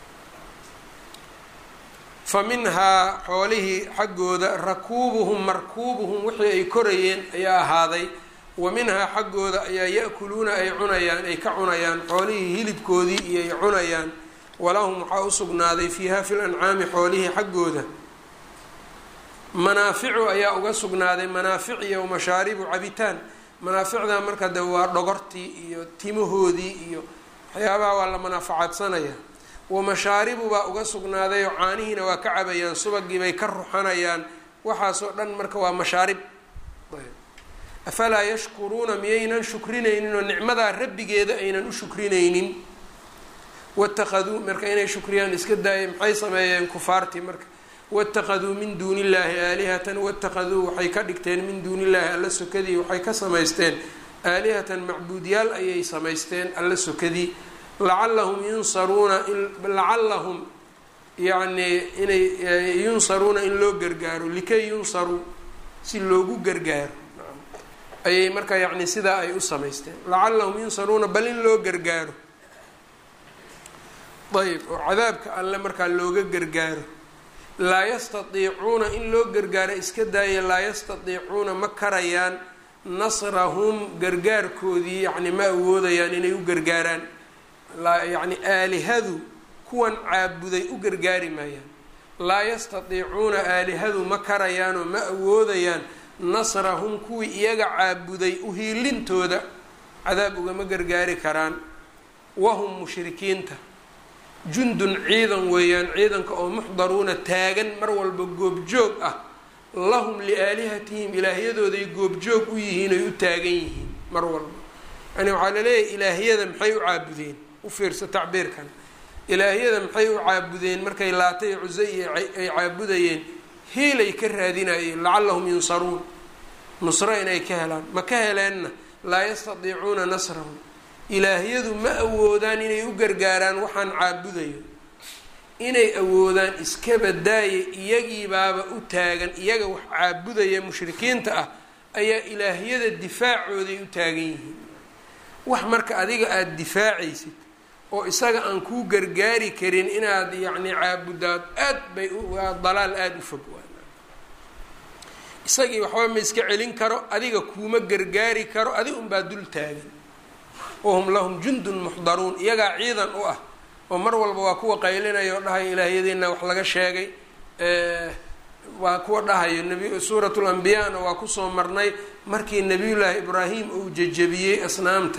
fa minhaa xoolihii xaggooda rakuubuhum markuubuhum wixii ay korayeen ayaa ahaaday wa minhaa xaggooda ayaa ya-kuluuna ay cunayaan ay ka cunayaan xoolihii hilibkoodii iyo ay cunayaan walahum waxaa u sugnaaday fiiha fil ancaami xoolihii xaggooda manaaficu ayaa uga sugnaaday manaafic iyo mashaaribu cabitaan manaaficda marka de waa dhogortii iyo timahoodii iyo waxyaabaha waa la manaafacaadsanaya wa mashaaribu baa uga sugnaaday oo caanihiina waa ka cabayaan subagii bay ka ruxanayaan waxaasoo dhan marka waa mashaarib afalaa yashkuruuna miyaynan shukrinaynin oo nicmadaa rabbigeeda aynan u shukrinaynin watakaduu marka inay shukriyaan iska daaya maxay sameeyeen kufaartii marka watakaduu min duuni illaahi aalihatan watakaduu waxay ka dhigteen min duuni illaahi alla sokadii waxay ka samaysteen aalihatan macbuudyaal ayay samaysteen alla sokadii lacallahum yunsaruuna lacallahum yacnii inay yunsaruuna in loo gargaaro likay yunsaruu si loogu gargaaro ayay marka yacni sidaa ay u samaysteen lacallahum yunsaruuna bal in loo gargaaro ayb oo cadaabka alle markaa looga gargaaro laa yastatiicuuna in loo gargaaro iska daaya laa yastatiicuuna ma karayaan nasrahum gargaarkoodii yacni ma awoodayaan inay u gargaaraan yacni aalihadu kuwan caabuday u gargaari maayaan laa yastatiicuuna aalihadu ma karayaanoo ma awoodayaan nasrahum kuwii iyaga caabuday uhiilintooda cadaab ugama gargaari karaan wahum mushrikiinta jundun ciidan weeyaan ciidanka oo muxdaruuna taagan mar walba goobjoog ah lahum liaalihatihim ilaahyadooday goobjoog u yihiin ay u taagan yihiin mar walba yani waxaa laleeyahay ilaahyada maxay u caabudeen u fiirsa tacbiirkan ilaahyada maxay u caabudeen markay laatay cuse iyo ay caabudayeen hiilay ka raadinayeen lacallahum yunsaruun nusro inay ka helaan ma ka heleenna laa yastatiicuuna nasrahum ilaahyadu ma awoodaan inay u gargaaraan waxaan caabudayo inay awoodaan iskaba daaya iyagiibaaba u taagan iyaga wax caabudaya mushrikiinta ah ayaa ilaahyada difaacooday u taagan yihiin wax marka adiga aada difaacaysid oo isaga aan kuu gargaari karin inaad yacni caabudaad aad bay waa dalaal aada u fog waa isagii waxba ma iska celin karo adiga kuuma gargaari karo adig unbaa dul taagan wahum lahum jundun muxdaruun iyagaa ciidan u ah oo mar walba waa kuwa qaylinaya oo dhahaya ilaahyadeenna wax laga sheegay waa kuwa dhahayo nabi suurat lambiyaana waa kusoo marnay markii nabiyullaahi ibraahim uu jejebiyey asnaamta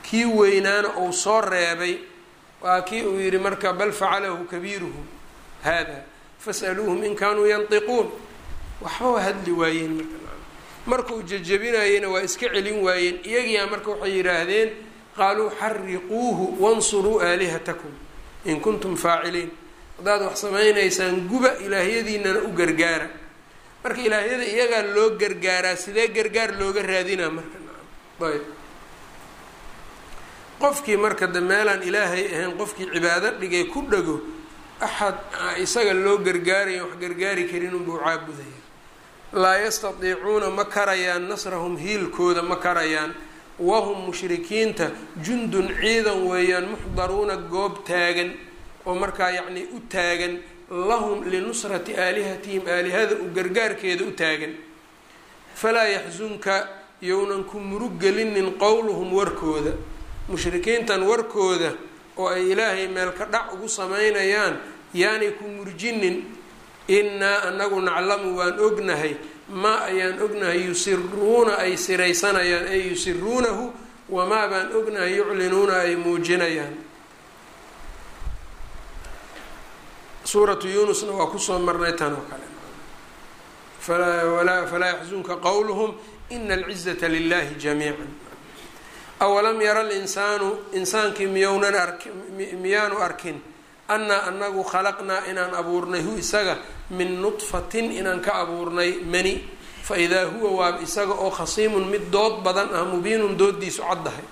kii weynaana uu soo reebay waa kii uu yidhi marka bal facalahu kabiiruhum hada fas'aluuhum in kaanuu yantiquun waxba waa hadli waayeen marka markuu jejebinayena waa iska celin waayeen iyagiyaa marka waxay yidhaahdeen qaaluu xariquuhu wansuruu aalihatakum in kuntum faaciliin haddaad wax samaynaysaan guba ilaahyadiinana u gargaara marka ilaahyada iyagaa loo gargaaraa sidee gargaar looga raadinaa marka ayb qofkii marka de meelaan ilaahay ahayn qofkii cibaado dhigay ku dhago axad isaga loo gargaaraya wax gargaari karin unbuu caabudaya laa yastatiicuuna ma karayaan nasrahum hiilkooda ma karayaan wahum mushrikiinta jundun ciidan weeyaan muxdaruuna goob taagan oo markaa yacnii u taagan lahum linusrati aalihatihim aalihada u gargaarkeeda u taagan falaa yaxsunka yownan ku murug gelinin qowluhum warkooda mushrikiintan warkooda oo ay ilaahay meel ka dhac ugu samaynayaan yaanay ku murjinin innaa anagu naclamu waan ognahay maa ayaan ognahay yusiruuna ay siraysanayaan ay yusiruunahu wamaa baan ognahay yuclinuuna ay muujinayaan suuratu yuunusna waa kusoo marnay tan oo kale falaa yaxzunka qowluhum ina alcizata lilahi jamiica awalam yara linsaanu insaankii miyownan arki miyaanu arkin annaa anagu khalaqnaa inaan abuurnay hu isaga min nudfatin inaan ka abuurnay mani fa idaa huwa waaba isaga oo khasiimun mid dood badan ah mubiinun doodiisu caddahay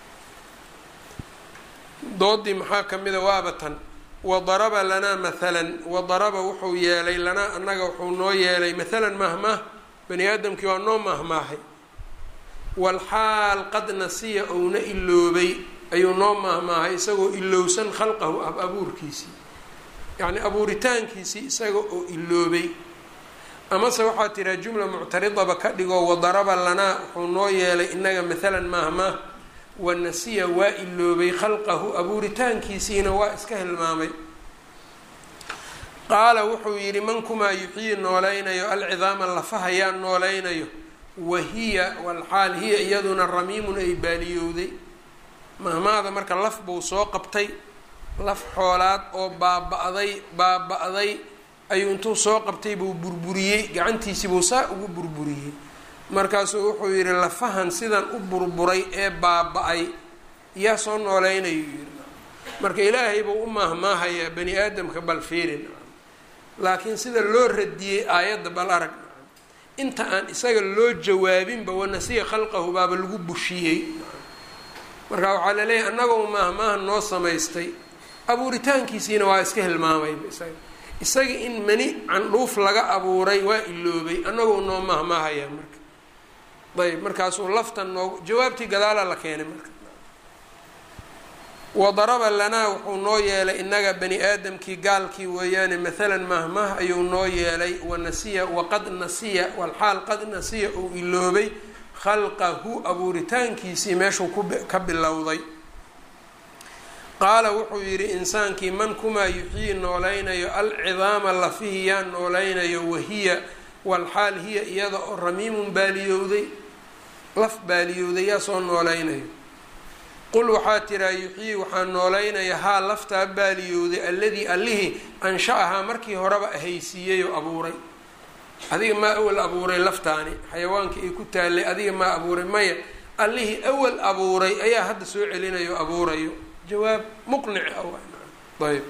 doodii maxaa ka mida waaba tan wadaraba lanaa mathalan wadaraba wuxuu yeelay lanaa annaga wuxuu noo yeelay mathalan mahmaah bani aadamkii waa noo mahmaahay walxaal qad nasiya ouna iloobay ayuu noo mahmaahay isagoo ilowsan khalqahu ab abuurkiisii yacni abuuritaankiisii isaga oo iloobay amase waxaa tiraa jumla muctaridaba ka dhigoo wadaraba lanaa wuxuu noo yeelay inaga mathalan mahmaah wanasiya waa iloobay khalqahu abuuritaankiisiina waa iska hilmaamay qaala wuxuu yidhi man kumaa yuxyii noolaynayo alcidaama lafaha yaa noolaynayo wahiya walxaal hiya iyaduna ramiimun ay baaliyowday mahmaada marka laf buu soo qabtay laf xoolaad oo baaba-day baaba-day ayuu intuu soo qabtay buu burburiyey gacantiisii buu saa ugu burburiyey markaasuu wuxuu yidhi lafahan sidan u burburay ee baaba-ay yaa soo nooleynayuu yidhi marka ilaahay buu u maahmaahayaa bani aadamka bal fiirin laakiin sida loo radiyey aayadda bal arag inta aan isaga loo jawaabinba wanasiya khalqahu baaba lagu bushiyey marka waxaa laleeyahay annagoo maahmaaha noo samaystay abuuritaankiisiina waa iska hilmaamayba isaga isaga in mani candhuuf laga abuuray waa iloobay annagoo noo maahmaahayaa marka ayb markaasuu laftan noog jawaabtii gadaala la keenay marka wadaraba lanaa wuxuu noo yeelay inaga bani aadamkii gaalkii weeyaane mathalan mahmah ayuu noo yeelay wanasiya waqad nasiya walxaal qad nasiya uu iloobay khalqahu abuuritaankiisii meeshuu ka bilowday qaala wuxuu yidhi insaankii man kumaa yuxyii noolaynayo alcidaama lafihi yaa noolaynayo wahiya walxaal hiya iyada oo ramiimun baaliyowday laf baaliyowday yaa soo noolaynayo qul waxaa tiraa yuxyii waxaa noolaynaya haa laftaa baaliyowday alladii allihii ansha-ahaa markii horeba ahaysiiyey oo abuuray adiga maa awal abuuray laftaani xayawaanka ay ku taallay adiga maa abuuray maya allihii awal abuuray ayaa hadda soo celinayo o abuurayo jawaab muqnic ah ayb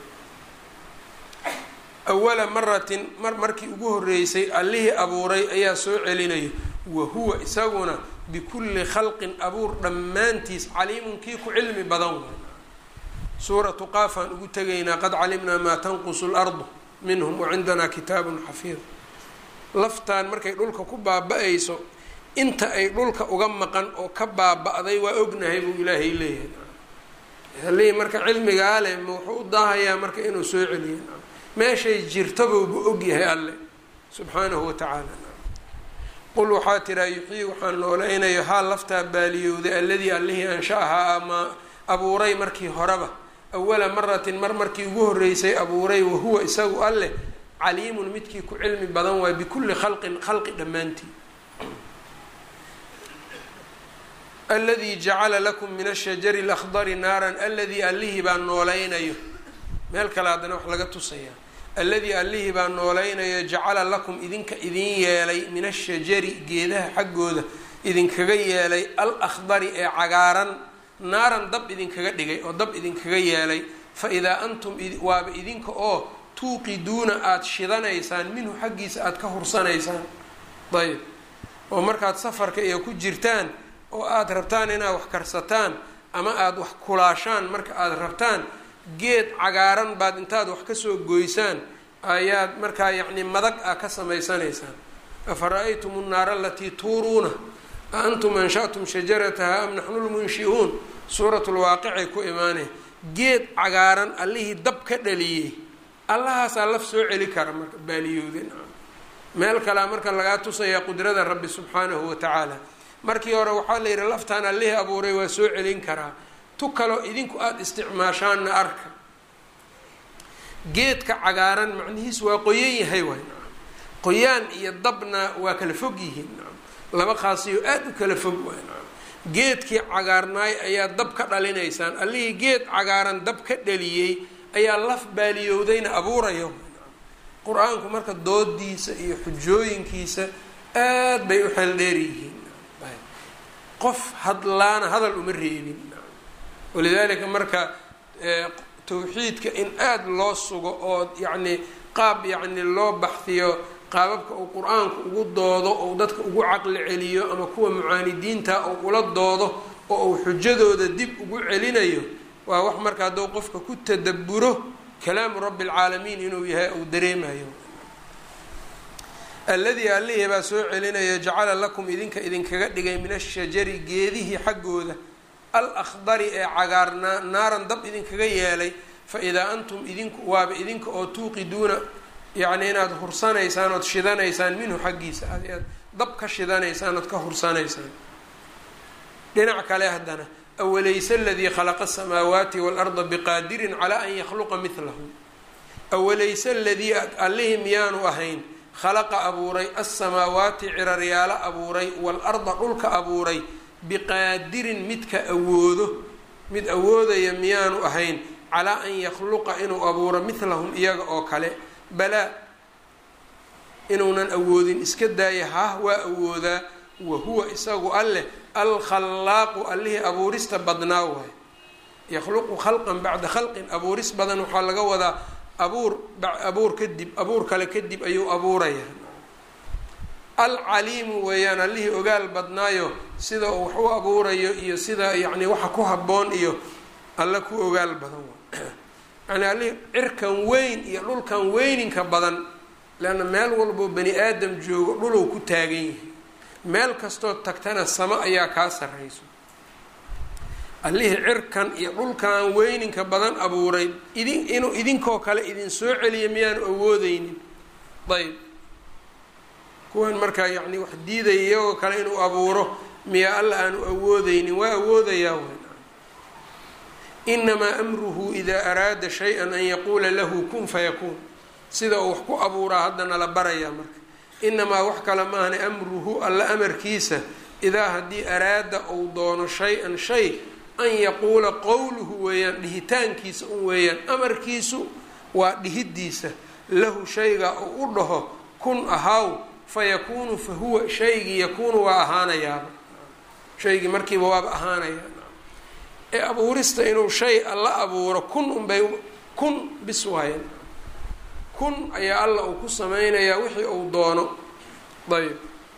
awala maratin mar markii ugu horeysay allihii abuuray ayaa soo celinayo wa huwa isaguna bikulli khalqin abuur dhammaantiis caliimun kii ku cilmi badan way suuratu qaafaan ugu tegaynaa qad calimnaa maa tanqusu lardu minhum wacindanaa kitaabun xafiid laftaan markay dhulka ku baaba-ayso inta ay dhulka uga maqan oo ka baaba-day waa ognahay buu ilaahay leeyahay halihii marka cilmigaa leh ma wuxuu u daahayaa marka inuu soo celiyo meeshay jirtabouba ogyahay alle subxaanahu watacaala qul waxaa tiraa yuxyii waxaan noolaynayo haa laftaa baaliyowday alladii allihii ansha-ahaa ama abuuray markii horeba awala maratin mar markii ugu horeysay abuuray wahuwa isagu alleh caliimun midkii ku cilmi badan waay bikulli khalqin khalqi dhammaantii aladii jacala lakum min ashajari alakhdari naaran aladii allihii baa noolaynayo meel kale haddana wax laga tusayaa alladii allihii baa noolaynayo jacala lakum idinka idin yeelay min ashajari geedaha xaggooda idinkaga yeelay al akhdari ee cagaaran naaran dab idinkaga dhigay oo dab idinkaga yeelay fa idaa antum waaba idinka oo tuuqiduuna aada shidanaysaan minhu xaggiisa aada ka hursanaysaan ayb oo markaad safarka iyo ku jirtaan oo aada rabtaan inaad wax karsataan ama aada wax kulaashaan marka aada rabtaan geed cagaaran baad intaad wax kasoo goysaan ayaad markaa yacni madag ah ka samaysanaysaan afa-ra-aytum nnaara alatii tuuruuna a antum anshatum shajarataha am naxnu lmunshi'uun suuratulwaaqicay ku imaanay geed cagaaran allihii dab ka dhaliyey allahaasaa laf soo celi kara marka baaliyowden meel kalea marka lagaa tusayaa qudrada rabbi subxaanahu wa tacaala markii hore waxaa la yidhi laftaan allihii abuuray waa soo celin karaa tu kaloo idinku aada isticmaashaanna arka geedka cagaaran macnihiis waa qoyan yahay waay qoyaan iyo dabna waa kala fog yihiin laba khaasiyo aada u kala fog waay geedkii cagaarnaay ayaa dab ka dhalinaysaan allihii geed cagaaran dab ka dhaliyey ayaa laf baaliyowdayna abuuraya qur-aanku marka doodiisa iyo xujooyinkiisa aad bay u xeeldheer yihiin qof hadlaana hadal uma reebin walidaalika marka tawxiidka in aada loo sugo oo yacni qaab yacni loo baxdiyo qaababka uu qur-aanku ugu doodo ou dadka ugu caqli celiyo ama kuwa mucaanidiinta ou ula doodo oo uu xujadooda dib ugu celinayo waa wax marka hadduu qofka ku tadaburo kalaamu rabbi alcaalamiin inuu yahay uu dareemayo alladii allihii baa soo celinaya jacala lakum idinka idinkaga dhigay min ashajari geedihii xaggooda al akhdari ee cagaarnaa naaran dab idinkaga yeelay fa idaa antum idinku waaba idinka oo tuuqiduuna yacni inaad hursanaysaan ood shidanaysaan minhu xaggiisa aad aad dab ka shidanaysaan ood ka hursanaysaan dhinac kale haddana awalayse aladii khalaqa asamaawaati waalarda biqaadirin calaa an yakhluqa midlahu awalayse aladii allihii miyaanu ahayn khalaqa abuuray alsamaawaati ciraryaalo abuuray waalarda dhulka abuuray biqaadirin midka awoodo mid awoodaya miyaanu ahayn calaa an yakhluqa inuu abuuro midlahum iyaga oo kale balaa inuunan awoodin iska daaya hah waa awoodaa wa huwa isagu alleh alkhallaaqu allihii abuurista badnaa waay yakhluqu khalqan bacda khalqin abuuris badan waxaa laga wadaa abuur abuur kadib abuur kale kadib ayuu abuurayaa alcaliimu weeyaan allihii ogaal badnaayo sida uu wax u abuurayo iyo sida yacni waxa ku habboon iyo alle ku ogaal badan yani allihii cirkan weyn iyo dhulkan weyninka badan leanna meel walboo bani aadam joogo dhuluu ku taagan yahay meel kastoo tagtana samo ayaa kaa sarrayso allihii cirkan iyo dhulkan weyninka badan abuuray idin inuu idinkoo kale idin soo celiya miyaanu awoodeynin ayb kuwan markaa yacni wax diidaya iyagoo kale inuu abuuro miyaa alla aanu awoodeynin waa awoodayaa wn inamaa amruhu idaa araada shay-an an yaquula lahu kun fayakuun sida uu wax ku abuuraa haddana la barayaa marka inamaa wax kale maahne amruhu alla amarkiisa idaa haddii araada uu doono shay-an shay an yaquula qowluhu weeyaan dhihitaankiisa un weeyaan amarkiisu waa dhihidiisa lahu shayga uu u dhaho kun ahaaw fa yakuunu fa huwa shaygii yakuunu waa ahaanayaaba shaygii markiiba waaba ahaanayaa ee abuurista inuu shay alla abuuro kun unbay kun bis waayan kun ayaa alla uu ku sameynayaa wixii uu doono ayb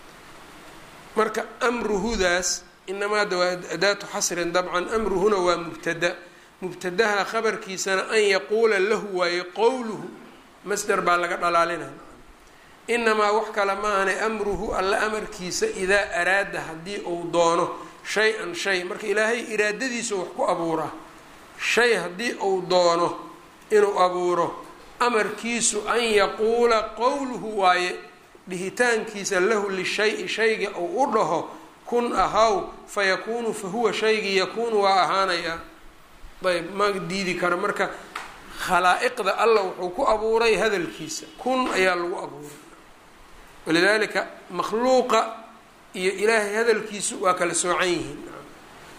marka amruhudaas inamaada waa adaatu xasrin dabcan amruhuna waa mubtada mubtadaha khabarkiisana an yaquula lahu waaye qowluhu masder baa laga dhalaalinaya inamaa wax kale maahane amruhu alla amarkiisa idaa araada haddii uu doono shay-an shay marka ilaahay iraadadiisu wax ku abuuraa shay haddii uu doono inuu abuuro amarkiisu an yaquula qowluhu waaye dhihitaankiisa lahu lishay-i shayga uu u dhaho kun ahaw fa yakuunu fa huwa shaygii yakuunu waa ahaanayaa ayb ma diidi karo marka khalaa'iqda alla wuxuu ku abuuray hadalkiisa kun ayaa lagu abuuray walidaalika makhluuqa iyo ilaahay hadalkiisu waa kala soocan yihiin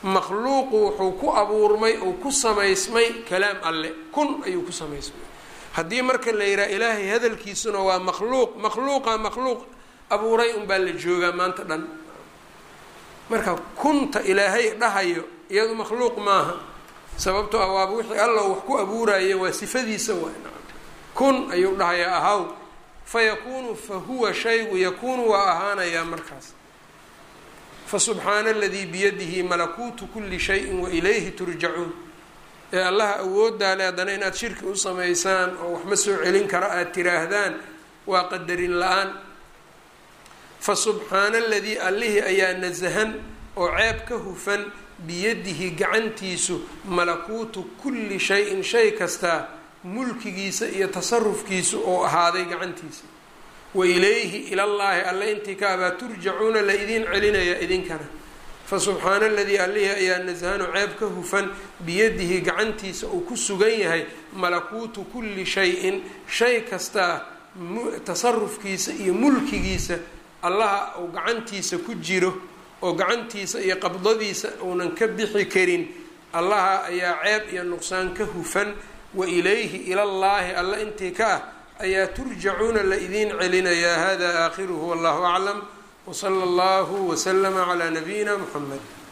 makhluuqu wuxuu ku abuurmay uu ku samaysmay kalaam alle kun ayuu ku samaysmay haddii marka la yidhaha ilaahay hadalkiisuna waa makhluuq makhluuqa makhluuq abuuray unbaa la joogaa maanta dhan marka kunta ilaahay dhahayo iyadu makhluuq maaha sababto ah waaba wixii alla wax ku abuuraya waa sifadiisa waay kun ayuu dhahayaa ahaw fa yakuunu fa huwa shaygu yakuunu waa ahaanayaa markaas fa subxaana aladii biyadihi malakuutu kuli shayin wa ilayhi turjacuun ee allaha awoodaa le haddana inaad shirki u samaysaan oo wax ma soo celin kara aada tiraahdaan waa qadarin la-aan fa subxaana aladii allihii ayaa nasahan oo ceeb ka hufan biyadihi gacantiisu malakuutu kulli shay-in shay kastaa mulkigiisa iyo tasarufkiisu oo ahaaday gacantiisa wa ilayhi ilallaahi alle intii ka abaa turjacuuna la idiin celinaya idinkana fa subxaana aladii allihii ayaa nasahanu ceeb ka hufan biyadihi gacantiisa uu ku sugan yahay malakuutu kulli shay-in shay kastaa tasarufkiisa iyo mulkigiisa allaha uu gacantiisa ku jiro oo gacantiisa iyo qabdadiisa uunan ka bixi karin allaha ayaa ceeb iyo nuqsaan ka hufan wa ilayhi ilallaahi alla intii ka ah ayaa turjacuuna la idiin celinayaa hada aakhiruhu wallahu aclam wsala allahu waslama calaa nabiyina muxamed